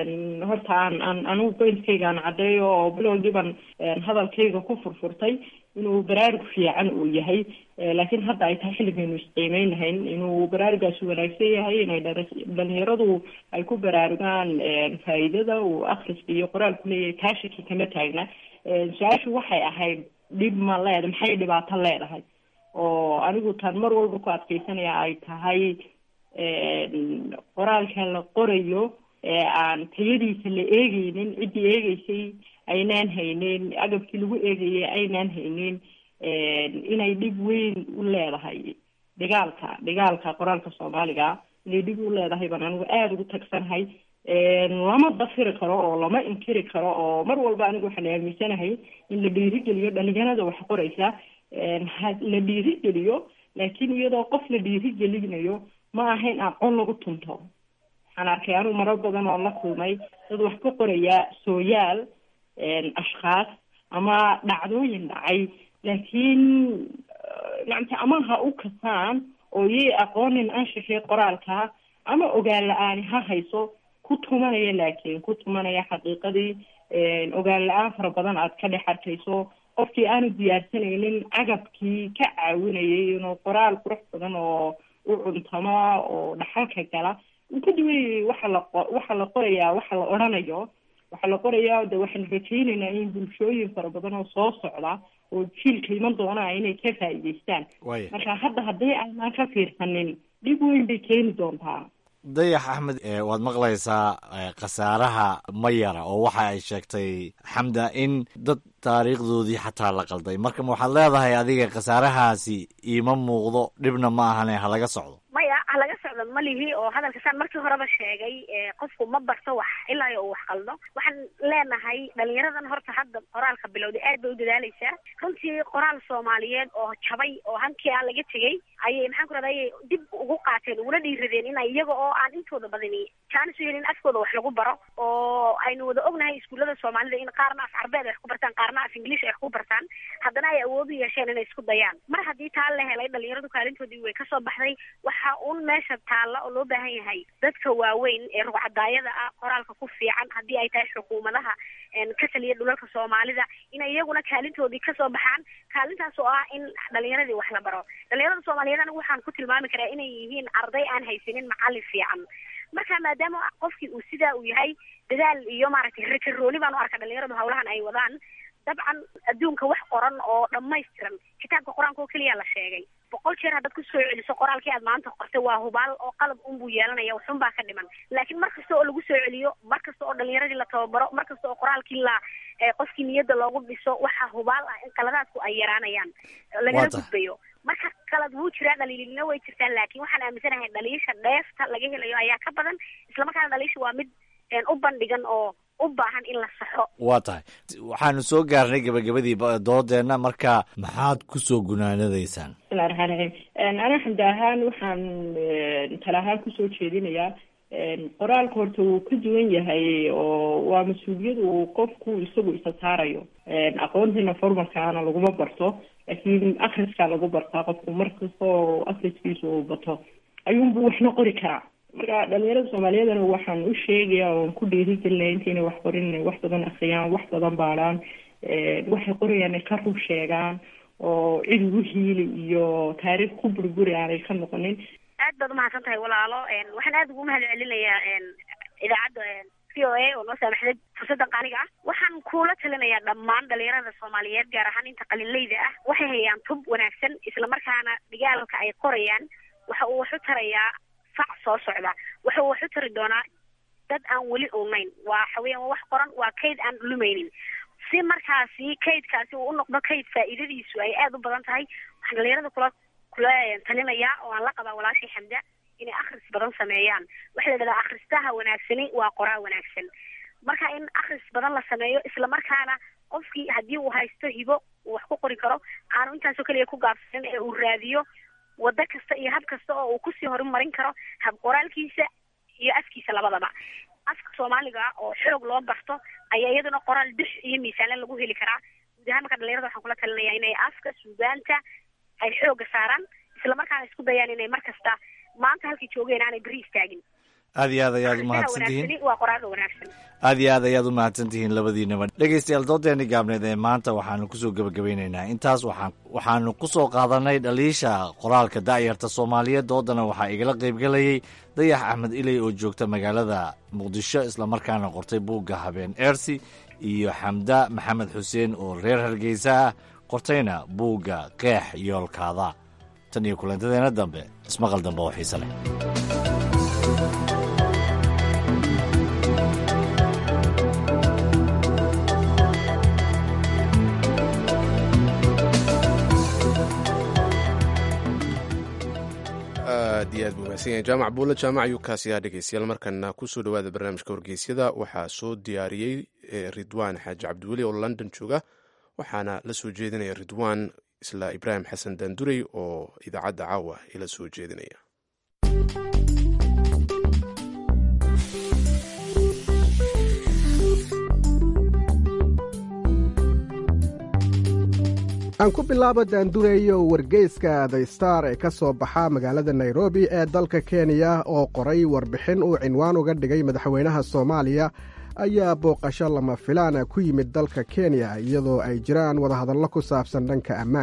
horta aan aan anigu qoyskayga aan caddeeyo oo bilowgiiban hadalkayga ku furfurtay inuu baraarug fiican uu yahay laakiin hadda ay tahay xilligaynu isqiimeynahayn inuu baraarugaasi wanaagsan yahay inay dhalinyaradu ay ku baraarugaan faa'iidada uu akhriska iyo qoraalku leeyahay taa shaki kama taagna su-aashu waxay ahayd dhib ma leeda maxay dhibaato leedahay oo anigu taan mar walba ku adkeysanaya ay tahay qoraalka la qorayo ee aan tayadiisa la eegeynin ciddii eegeysay aynaan hayneyn agabkii lagu eegayay aynaan hayneyn inay dhib weyn u leedahay dhigaalka dhigaalka qoraalka soomaaliga inay dhib u leedahay baan anigu aada ugu tagsanahay lama dafiri karo oo lama inkiri karo oo mar walba anigu waxaan aaminsanahay in la dhiirigeliyo dhalinyarada wax qoraysa la dhiirigeliyo laakiin iyadoo qof la dhiirigelinayo ma aha in aqoon lagu tunto waxaan arkay anigu marar badan oo la kulmay dad wax ka qoraya sooyaal ashkhaas ama dhacdooyin dhacay laakiin nacamti ama ha u kasaan oo yay aqoonin anshaxii qoraalka ama ogaan la-aani ha hayso ku tumanaya laakiin ku tumanaya xaqiiqadii ogaan la-aan fara badan aad ka dhex arkayso qofkii aanu diyaarsanaynin agabkii ka caawinayay inuu qoraal qurux badan oo u cuntamo oo dhaxalka gala uu ka duwanayay waxa la waxa la qorayaa waxa la odhanayo waxaa la qorayaa de waxaan rajaynaynaa in bulshooyin fara badan oo soo socda oo jiilka iman doonaa inay ka faa'iidaystaan waaya marka hadda haddii aynaan ka fiirsanin dhib weyn bay keeni doontaa dayax axmed eh, waad maqlaysaa eh, khasaaraha mayara oo waxa ay sheegtay xamda in dad taariikhdoodii xataa la qalday marka ma waxaad leedahay adiga khasaarahaasi iima muuqdo dhibna ma ahane ha laga socdo maya ha laga socdo malihi oo hadalka saan markii horeba sheegay ee qofku ma barto wax ilaa iyo uu wax qaldo waxaan leenahay dhalinyaradan horta hadda qoraalka bilowday aad bay u dadaaleysaa runtii qoraal soomaaliyeed oo jabay oo hankii aan laga tegey ayay maxaan ku rahda ayay dib ugu qaateen uguna dhiiradeen in iyaga oo aan intooda badani jaanis u helin afkooda wax lagu baro oo aynu wada ognahay iskuullada soomaalida in qaarna af carbeed ay wax ku bartaan qaarna af ingiliish ay wax ku bartaan haddana ay awood u yeesheen inay isku dayaan mar haddii taa la helay dhalinyaradu kaalintoodii way kasoo baxday waxa un meesha taalla oo loo baahan yahay dadka waaweyn ee rugcadaayada ah qoraalka ku fiican haddii ay tahay xukuumadaha ka taliya dhulalka soomaalida inay iyaguna kaalintoodii kasoo baxaan kaalintaas oo ah in dhalinyaradii wax la baro dhalinyarada soomaaliyeed anigu waxaan ku tilmaami karaa inay yihiin arday aan haysanin macallin fiican marka maadaama qofkii uu sidaa uu yahay dadaal iyo maaragtay rakarooni baan u arkaa dhalinyaradu hawlahan ay wadaan dabcan adduunka wax qoran oo dhammaystiran kitaabka qur-aanka oo keliya la sheegay boqol jeer haddaad ku soo celiso qoraalkii aad maanta qortay waa hubaal oo qalab unbuu yeelanaya waxun baa ka dhiman laakiin mar kasta oo lagu soo celiyo mar kasta oo dhalinyaradii la tababaro mar kasta oo qoraalkii la qofkii niyadda loogu dhiso waxaa hubaal ah in qaladaadku ay yaraanayaan lagala gudbayo marka qalad wuu jiraa dhaliilina way jirtaa laakiin waxaan aaminsanahay dhaliisha dheefta laga helayo ayaa ka badan islamarkaana dhaliisha waa mid u bandhigan oo u baahan in la saxo waa tahay waxaanu soo gaarnay gebagabadii doodeenna marka maxaad ku soo gunaanadaysaan bismillahi raxmaan raxiim ana xamdi ahaan waxaan tala ahaan kusoo jeedinayaa qoraalka horta wuu ka duwan yahay oo waa mas-uuliyad uu qofku isagu isa saarayo aqoontiina formalkaana laguma barto laakiin akriskaa lagu bartaa qofku markastoo akriskiisa uu bato ayuunbu waxna qori karaa marka dhalinyarada soomaaliyeedana waxaan u sheegaya oon ku dhiirigelinaya intayna wax qorin inay wax badan akriyaan wax badan baadhaan waxay qorayaan ay ka rug sheegaan oo cid ugu hiili iyo taariikh ku burguri aanay ka noqonin aad baad umahadsan tahay walaalo waxaan aad ugu mahad celinayaa idaacadda v o a oo noo saamaxday fursaddan qaaliga ah waxaan kula talinayaa dhammaan dhalinyarada soomaaliyeed gaar ahaan inta qalinleyda ah waxay hayaan tub wanaagsan islamarkaana dhigaalka ay qorayaan waxa uu wax u tarayaa fac soo socda waxa uu wax u tari doonaa dad aan weli ognayn waa waxaweyaan waa wax qoran waa kayd aan lumaynin si markaasi kaydkaasi uu u noqdo kayd faa'iidadiisu ay aada u badan tahay waxaan dhalinyarada kula kula talinayaa oo aan la qabaa walaashii xamda inay akhris badan sameeyaan waxaa la yidhahdaa akhristaha wanaagsani waa qoraa wanaagsan marka in akhris badan la sameeyo islamarkaana qofkii haddii uu haysto hibo uu wax ku qori karo aanu intaasoo keliya ku gaabsanin ee uu raadiyo waddo kasta iyo hab kasta oo uu kusii horumarin karo hab qoraalkiisa iyo afkiisa labadaba afka soomaaliga oo xoog loo barto ayaa iyaduna qoraal bir iyo miisaanle lagu heli karaa guud ahaan marka dhalinyarada waxaan kula talinayaa inay afka suugaanta ay xooga saaraan islamarkaana isku dayaan inay mar kasta maanta halkii joogeen aanay beri istaagin aad iyo aad ayaad umahadsan tihiin waa qoraalka wanaagsan aad iyo aad ayaad u mahadsan tihiin labadiinaba dhegeystayaal doodeeni gaabneed ee maanta waxaanu kusoo gebagabeyneynaa intaas waxaan waxaanu kusoo qaadanay dhaliisha qoraalka da'yarta soomaaliyeed doodana waxaa igala qaybgelayay dayax axmed iley oo joogta magaalada muqdisho islamarkaana qortay buugga habeen eersi iyo xamda maxamed xuseen oo reer hargeysa ah qortayna buugga qeex yoolkaada tan iyo kulantadeena dambe ismaqal dambe oo xiise leh aad iyo aad buu mahadsan yahay jaamac buulle jaamac ayuu kaasi ahaa dhegeystayaal markana kusoo dhowaada barnaamijka wargeysyada waxaa soo diyaariyey ridwaan xaaji cabdiweli oo london jooga waxaana la soo jeedinaya ridwaan isla ibraahim xasan daandurey oo idaacadda caawa ila soo jeedinaya aan ku bilaabo daandureeyo wargeyska the star ee ka soo baxa magaalada nairobi ee dalka kenya oo qoray warbixin uu cinwaan uga dhigay madaxweynaha soomaaliya ayaa booqasho lama filaana ku yimid dalka kenya iyadoo ay jiraan wadahadallo ku saabsan dhanka ammaanka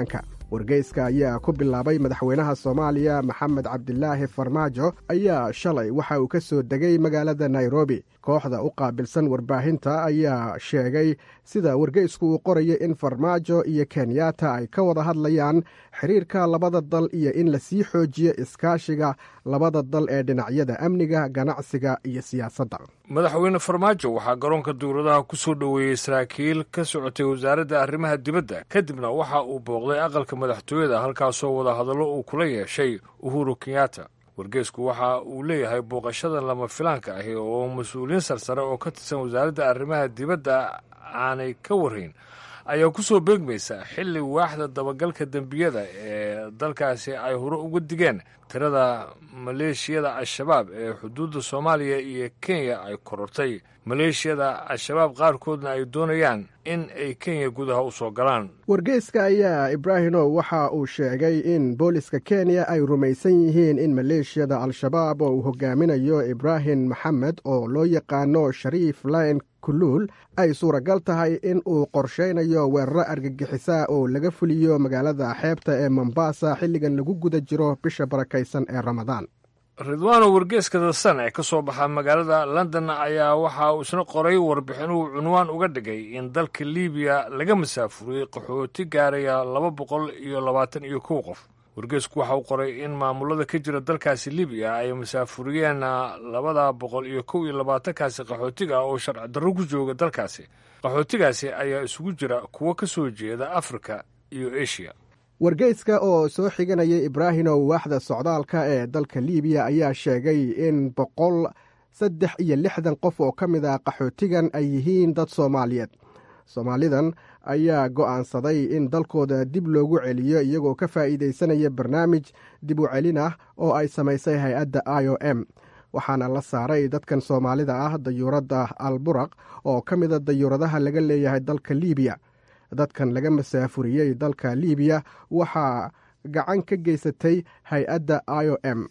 wargeyska ayaa ku bilaabay madaxweynaha soomaaliya maxamed cabdilaahi farmaajo ayaa shalay waxa uu ka soo degay magaalada nairobi kooxda u qaabilsan warbaahinta ayaa sheegay sida wargeysku uu qoraya in farmaajo iyo kenyatta ay ka wada hadlayaan xiriirka labada dal iyo in lasii xoojiyo iskaashiga labada dal ee dhinacyada amniga ganacsiga iyo siyaasadda madaxweyne farmaajo waxaa garoonka dowladaha ku soo dhoweeyey saraakiil ka socotay wasaaradda arrimaha dibadda kadibna waxa uu booqday aqalka madaxtooyada halkaasoo wadahadallo uu kula yeeshay uhuru kenyatta wargeysku waxa uu leeyahay booqashada lama filaanka ahi oo mas-uuliyiin sarsare oo ka tirsan wasaaradda arrimaha dibadda aanay ka warrayn ayaa ku soo beegmaysa xilli waaxda dabagalka dembiyada ee dalkaasi ay hore uga digeen tirada maleeshiyada al-shabaab ee xuduudda soomaaliya iyo kenya ay korortay maleeshiyada al-shabaab qaarkoodna ay doonayaan in ay kenya gudaha u soo galaan wargeyska ayaa ibraahimow waxa uu sheegay in booliska kenya ay rumaysan yihiin in maleeshiyada al-shabaab oo uu hogaaminayo ibraahim maxamed oo loo yaqaano shariif layn kuluul ay suuragal tahay in uu qorshaynayo weeraro argagixisaa oo laga fuliyo magaalada xeebta ee mombasa xilligan lagu guda jiro bisha barakaysan ee ramadaan ridwaano wargeeska dasan ee ka soo baxa magaalada london ayaa waxa uu isna qoray warbixin uu cunwaan uga dhigay in dalka libiya laga masaafuriyey qaxooti gaaraya laba boqol iyo labaatan iyo kow qof wargeesku waxa uu qoray in maamulada ka jira dalkaasi libiya ay masaafuriyeen labada boqol iyo kow iyo labaatankaasi qaxootiga oo sharci darro ku jooga dalkaasi qaxootigaasi ayaa isugu jira kuwo ka soo jeeda afrika iyo eshiya wargeyska oo soo xiganaya ibraahimow waaxda socdaalka ee dalka libiya ayaa sheegay in boqol saddex iyo lixdan qof oo ka mid ah qaxootigan ay yihiin dad soomaaliyeed soomaalidan ayaa go'aansaday in dalkooda dib loogu celiyo iyagoo ka faa'iidaysanaya barnaamij dib u celin ah oo ay samaysay hay-adda i o m waxaana la saaray dadkan soomaalida ah dayuuradda alburaq oo ka mida dayuuradaha laga leeyahay dalka libiya dadkan laga masaafuriyey dalka libiya waxaa gacan ka geysatay hay-adda i o m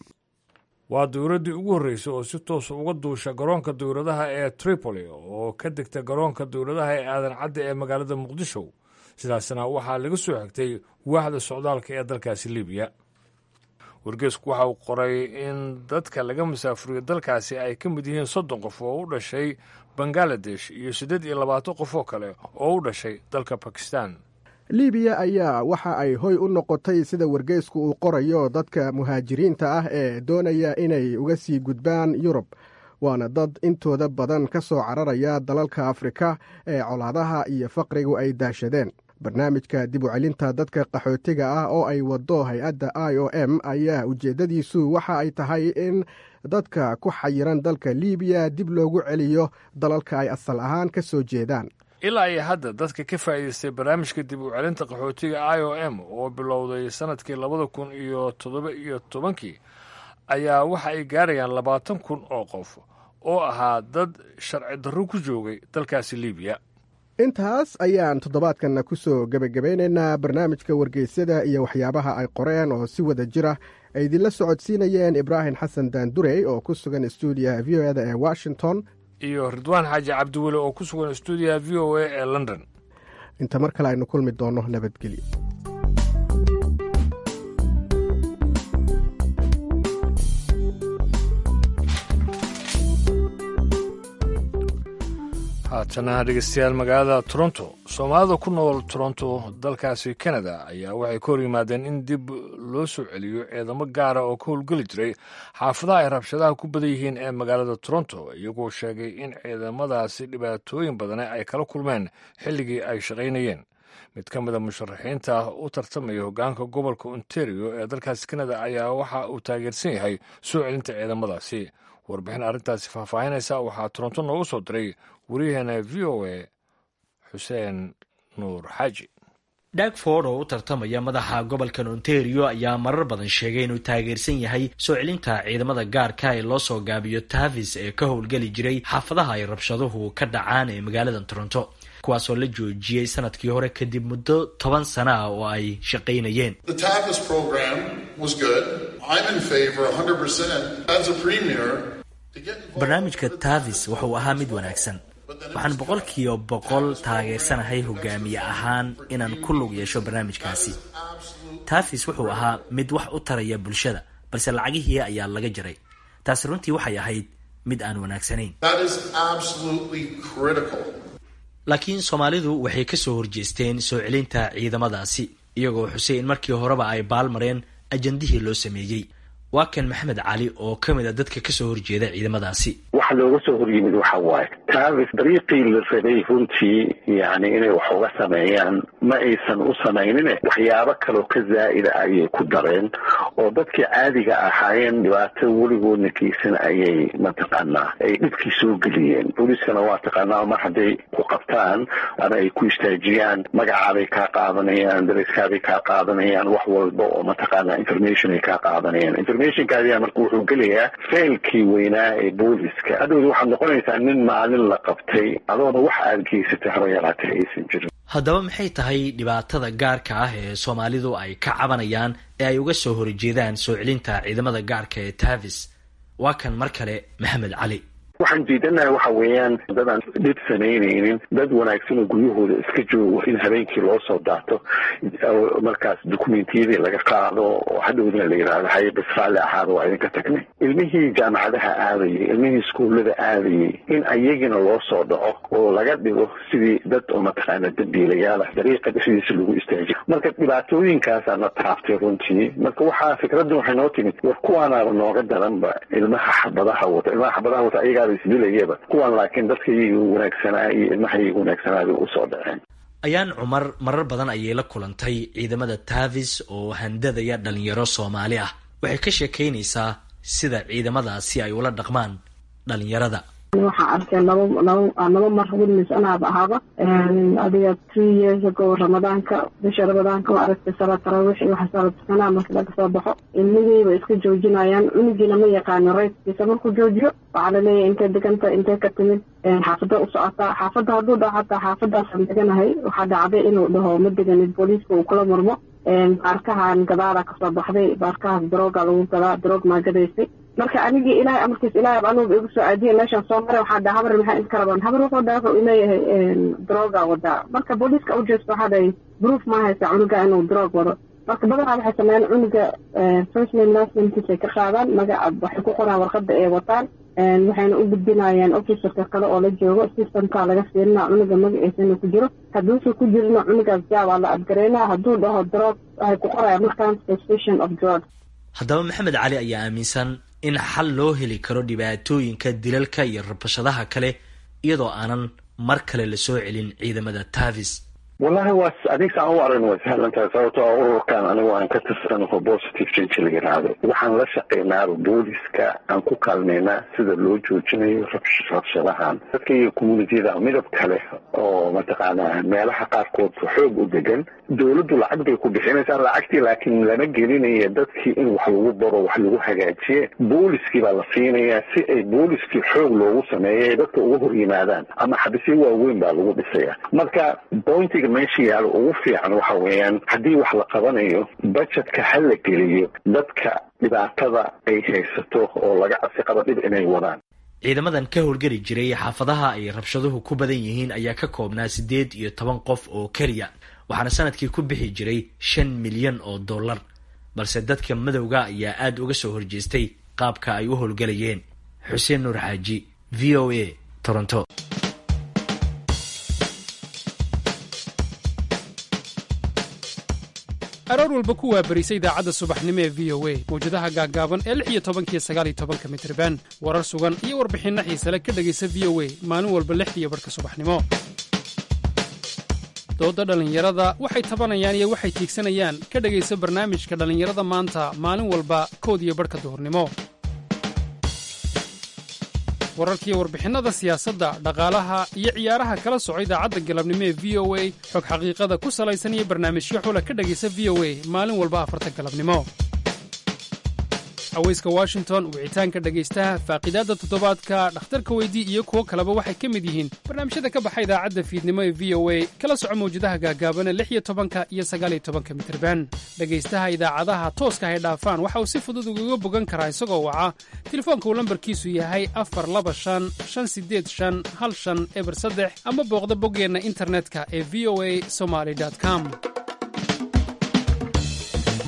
waa dowladdii ugu horreysay oo si toosa uga duusha garoonka dowladaha ee tripoli oo ka degta garoonka dowladaha ee aadan cadda ee magaalada muqdisho sidaasna waxaa laga soo xigtay waaxda socdaalka ee dalkaasi libiya wargeesku waxa uu qoray in dadka laga masaafuriyo dalkaasi ay ka mid yihiin soddon qof oo u dhashay bangaladesh iyo siddeed iyo labaatan qof oo kale oo u dhashay dalka bakistan libiya ayaa waxa ay hoy u noqotay sida wargeysku uu qorayo dadka muhaajiriinta ah ee doonaya inay uga sii gudbaan yurub waana dad intooda badan ka soo cararaya dalalka afrika ee colaadaha iyo faqrigu ay daashadeen barnaamijka dib u celinta dadka qaxootiga ah oo ay waddo hay-adda i o m ayaa ujeeddadiisu waxa ay tahay in dadka ku xayiran dalka libiya dib loogu celiyo dalalka ay asal ahaan ka soo jeedaan ilaa iyo hadda dadka ka faa'iidaystay barnaamijka dib u celinta qaxootiga i o m oo bilowday sannadkii labada kun iyo toddoba iyo tobankii ayaa waxa ay gaarayaan labaatan kun oo qof oo ahaa dad sharci darro ku joogay dalkaasi libiya intaas ayaan toddobaadkanna ku soo gebagabaynaynaa barnaamijka wargeysyada iyo waxyaabaha ay qoreen oo si wada jira ay idinla socodsiinayeen ibraahim xasan daandurey oo ku sugan stuudiyaha v o eda ee washington iyo ridwaan xaaji cabdiweli oo ku sugan stuudiyaha v o a ee london inta mar kale aynu kulmi doonno nabadgelyo haatana dhegeystayaal magaalada toronto soomaalida ku nool toronto dalkaasi canada ayaa waxay ka hor yimaadeen in dib loo soo celiyo ciidamo gaara oo ka howlgeli jiray xaafadaha ay rabshadaha ku badan yihiin ee magaalada toronto iyagoo sheegay in ciidamadaasi dhibaatooyin badane ay kala kulmeen xilligii ay shaqaynayeen mid ka mida musharaxiinta u tartamaya hoggaanka gobolka ontario ee dalkaasi canada ayaa waxa uu taageersan yahay soo celinta ciidamadaasi warbixin arrintaasi faahfaahinaysa waxaa toronto noogu soo diray wariyaheena v o a xuseen nuur xaaji dhagford oo u tartamaya madaxa gobolkan ontario ayaa marar badan sheegay inuu taageersan yahay soo celinta ciidamada gaarka ee loo soo gaabiyo tavis ee ka howlgeli jiray xaafadaha ay rabshaduhu ka dhacaan ee magaalada toronto kuwaasoo la joojiyey sanadkii hore kadib muddo toban sana ah oo ay shaqaynayeen barnaamijka tavis wuxuu ahaa mid wanaagsan waxaan boqolkiiba boqol taageersanahay hogaamiye ahaan inaan ku lug yeesho barnaamijkaasi taafis wuxuu ahaa mid wax u taraya bulshada balse lacagihii ayaa laga jaray taasi runtii waxay ahayd mid aan wanaagsanayn laakiin soomaalidu waxay ka soo horjeesteen soo celinta ciidamadaasi iyagoo xusay in markii horeba ay baalmareen ajandihii loo sameeyey waa kan maxamed cali oo ka mid a dadka kasoo horjeeda ciidamadaasi waxa looga soo horyimid waxa waaye taafis dariiqii la rabay runtii yani inay wax uga sameeyaan ma aysan u samaynine waxyaabo kaloo ka zaa'ida ayay ku dareen oo dadkii caadiga ahaayeen dhibaato weligoodna geysan ayay mataqaanaa ay dhibkii soo geliyeen booliiskana waa taqaanaa mar hadday ku qabtaan ama ay ku istaajiyaan magacaabay kaa qaadanayaan dariskaabay kaa qaadanayaan wax walba oo mataqaanaa information ay kaa qaadanayaan informationkaadiyaa marka wuxuu gelayaa faylkii weynaa ee booliska hadhowda waxaad noqonaysaa nin maalin la qabtay adoona wax aada geysatay haba yaraatee aysan jirin haddaba maxay tahay dhibaatada gaarka ah ee soomaalidu ay ka cabanayaan ee ay uga soo horjeedaan soo celinta ciidamada gaarka ee tavis waa kan mar kale maxamed cali waxaan diidanahay waxa weeyaan dad aan dhib samaynaynin dad wanaagsan oo guryahooda iska joogo in habeenkii loo soo daato markaas dukumentiyadii laga qaado oo hadhowdina la yidhahdo haye bas raalli ahaada waa idinka tagnay ilmihii jaamacadaha aadayay ilmihii iskuullada aadayay in ayagina loo soo dhaco oo laga dhigo sidii dad oo mataqaana dambiilayaal ah dariiqa dhexdiisa lagu istaajiyo marka dhibaatooyinkaasaa na taaftay runtii marka waxaa fikraddan waxay noo timid war kuwaanaaba nooga daranba ilmaha xabadaha wata ilmaha xabadaha wata ayagaa isdilayaba kuwan laakiin dadka iyaga wanaagsanaa iyo ilmaha iyaga wanaagsanaa bay usoo dhaceen ayaan cumar marar badan ayay la kulantay ciidamada tavis oo handadaya dhalinyaro soomaali ah waxay ka sheekaynaysaa sida ciidamadaasi ay ula dhaqmaan dhalinyarada waxaan arkay laba laba laba mar witness anaaba ahaaba adiga three years ago ramadaanka bisha ramadaanka waa aragtay salaad tarawix iyo waxa salaad tukanaa marka laga soo baxo ilmihiiba iska joojinayaan cunugiina ma yaqaano rayskiisa markuu joojiyo waxaa laleeyahay intay deganta intay ka timid xaafada u socotaa xaafadda hadduu dhaho xataa xaafadaasaan deganahay waxaa dhacday inuu dhaho ma deganid booliiska uu kula murmo baarkahan gadaala kasoo baxday baarkahaas darooga lagu gadaa daroog maa gadaysay marka anigii ilaahay amarkiis ilaahay anuuba igu soo aadiye meeshaan soo maray waxaa dhaha habar maxaa inka rabaan habar wuxuu dhaha wuxuu ileeyahay darooga wadaa marka booliiska u jeesto waxaa dhahay proof ma haysa cunuga inuu daroog wado marka badanaa waxay sameeyaan cunuga first name last namekiisay ka qaadaan magaca waxay ku qoraan warqada ay wataan waxayna u gudbinayaan officerka kale oo la joogo systemka laga fiirina cunuga magaciisana ku jiro hadduusa ku jirina cunugaas jaabaa la adgareynaa hadduu dhaho drog waxay ku qorayaan markaan suspicion of drug haddaba maxamed cali ayaa aaminsan in xal loo heli karo dhibaatooyinka dilalka iyo rabashadaha kale iyadoo aanan mar kale la soo celin ciidamada tavis wallahi waa adigsaan u aragn way sahlan tahay sababto a ururkan anigu aan ka tirsanaho positive change la yidhaahdo waxaan la shaqaynaaba booliska aan ku kaalmaynaa sida loo joojinayo rabshadahan dadka iyo communitiyada midab kale oo mataqaanaa meelaha qaarkood xoog u degan dowladdu lacag bay ku bixinaysaa lacagtii laakiin lama gelinaya dadkii in wax lagu baro wax lagu hagaajiye booliskii baa la siinayaa si ay booliskii xoog loogu sameeya ay dadka uga hor yimaadaan ama xabisyo waaweyn baa lagu dhisaya marka pointiga meesha yaalo ugu fiican waxa weeyaan haddii wax la qabanayo budgetka ha la geliyo dadka dhibaatada ay haysato oo laga cabsi qabo dhib inay wadaan ciidamadan ka howlgeli jiray xaafadaha ay rabshaduhu ku badan yihiin ayaa ka koobnaa siddeed iyo toban qof oo keliya waxaana sanadkii ku bixi jiray shan milyan oo dollar balse dadka madowga ayaa aada uga soo horjeestay qaabka ay u howlgelayeen xuseen nuur xaaji v o a toronto aroor walba ku waabarisa idaacadda subaxnimo ee v o a mawjadaha gaaggaaban ee lix iyo tobankiyo sagaal iyo tobanka mitriban warar sugan iyo warbixinno xiisale ka dhegaysa v o a maalin walba lixdiiyo barhka subaxnimo doodda dhallinyarada waxay tabanayaan iyo waxay tiigsanayaan ka dhegaysa barnaamijka dhallinyarada maanta maalin walba kood iyo barhka duhurnimo wararkiiyo warbixinnada siyaasadda dhaqaalaha iyo ciyaaraha kala soco idaacadda galabnimo ee v o a xog xaqiiqada ku salaysan iyo barnaamijyo xula ka dhegaysa v o a maalin walba afarta galabnimo haweyska washington wicitaanka dhegaystaha faaqiidaadda toddobaadka dhakhtarka weydii iyo kuwo kaleba waxay ka mid yihiin barnaamijyada ka baxa idaacadda fiidnimo ee v o a kala soco mawjadaha gaagaabana lix iyo tobanka iyo sagaaliyo tobanka mitirban dhegaystaha idaacadaha tooska hay dhaafaan waxa uu si fudud ugaga bogan karaa isagoo waca telefoonka uu lambarkiisu yahay afar laba shan shan sideed shan hal shan eber saddex ama booqda boggeenna internetka ee v o a somaly com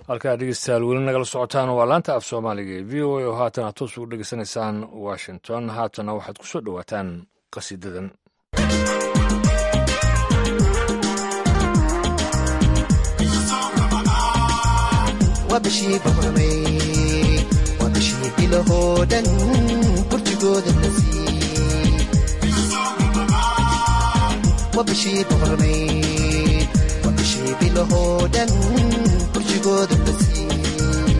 halkaa dhegeystayaal weli nagala socotaan waa laanta af soomaaliga ee v o a oo haatan aad toos ugu dhegeysanaysaan washington haatana waxaad ku soo dhowaataan qasiidadan waa bishii boqormay waa bishii bilahoo dhan burjigooda la siiyey waa bishii boqormay waa bishii bilahoo dhan burjigooda la siiyey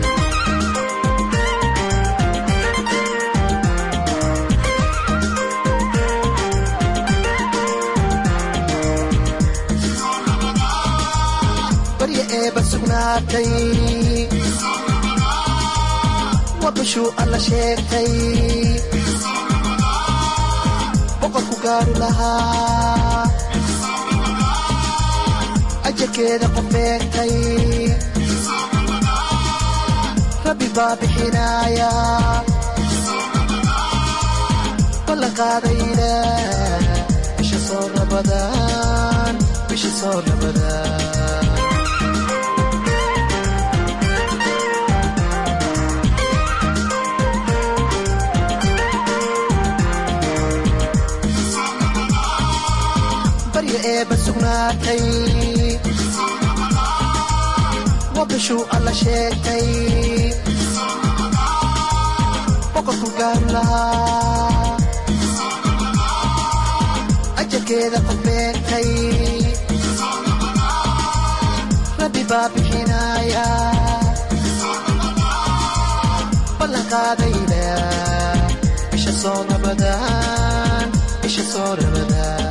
barya eeba sugnaatay waa bishuu alla sheegtay boqorku gaaru lahaa ajarkeeda qof eegtay rabbi baa bixinaaya ballanqaadayda bisha soo rabadaan bisha soo rabadaan barya eeba sugnaatay waa bishuu alla sheegtay boqorku gaaru lahaa ajarkeeda qof beegtay rabbi baa bixinaaya ballanqaadayda bisha soo rabadaan bisha soo rabadaan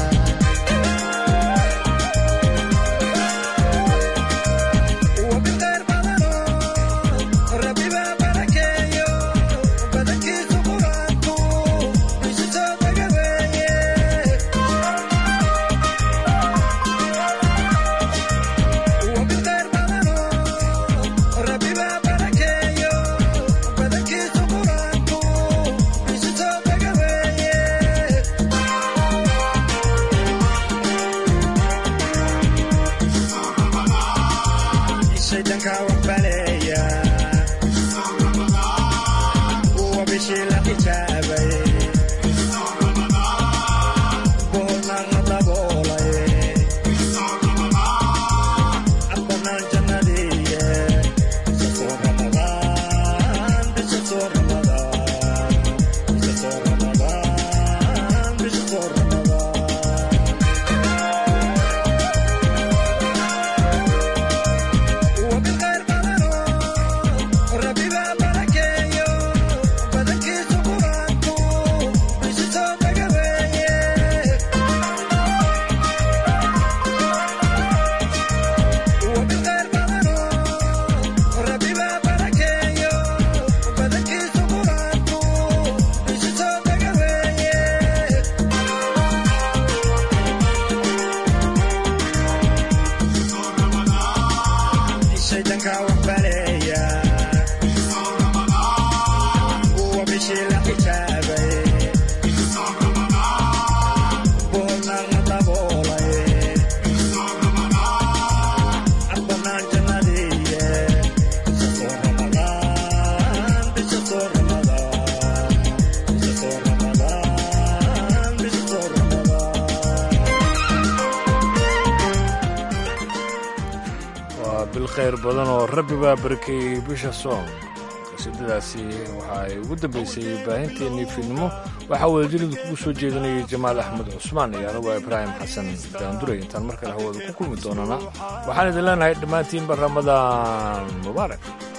khayr badan oo rabbi baa barakeeyey bisha soom qasiidadaasi waxa ay ugu dambaysay baahinteennii fiidnimo waxaa wadajirida kugu soo jeedinayay jamaal axmed cusmaan iyo anigu ibraahim xasan daanduray intaan mar kale hawada ku kulmi doonana waxaan idin leenahay dhammaantiinba ramadaan mubaarak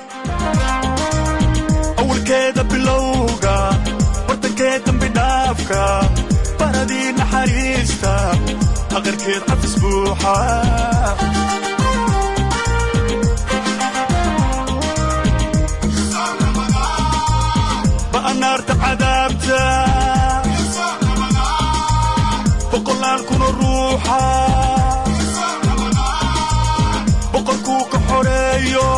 awalkeeda bilowga bartankeed dambi dhaafka baradii naxariista aqarkeed cafis buuxa ba'anaarta cadaabta boqolaal kuna ruuxa boqorkuu ka xoreeyo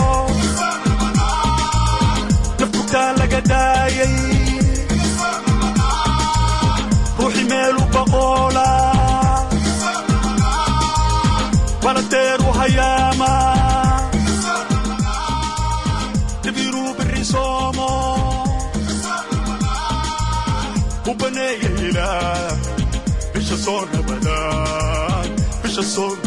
nafkutaa laga daayay ruuxi meelu baqoola baladeeru hayaama soomo u baneeya ilaah bisha soo nabadaan bisha soo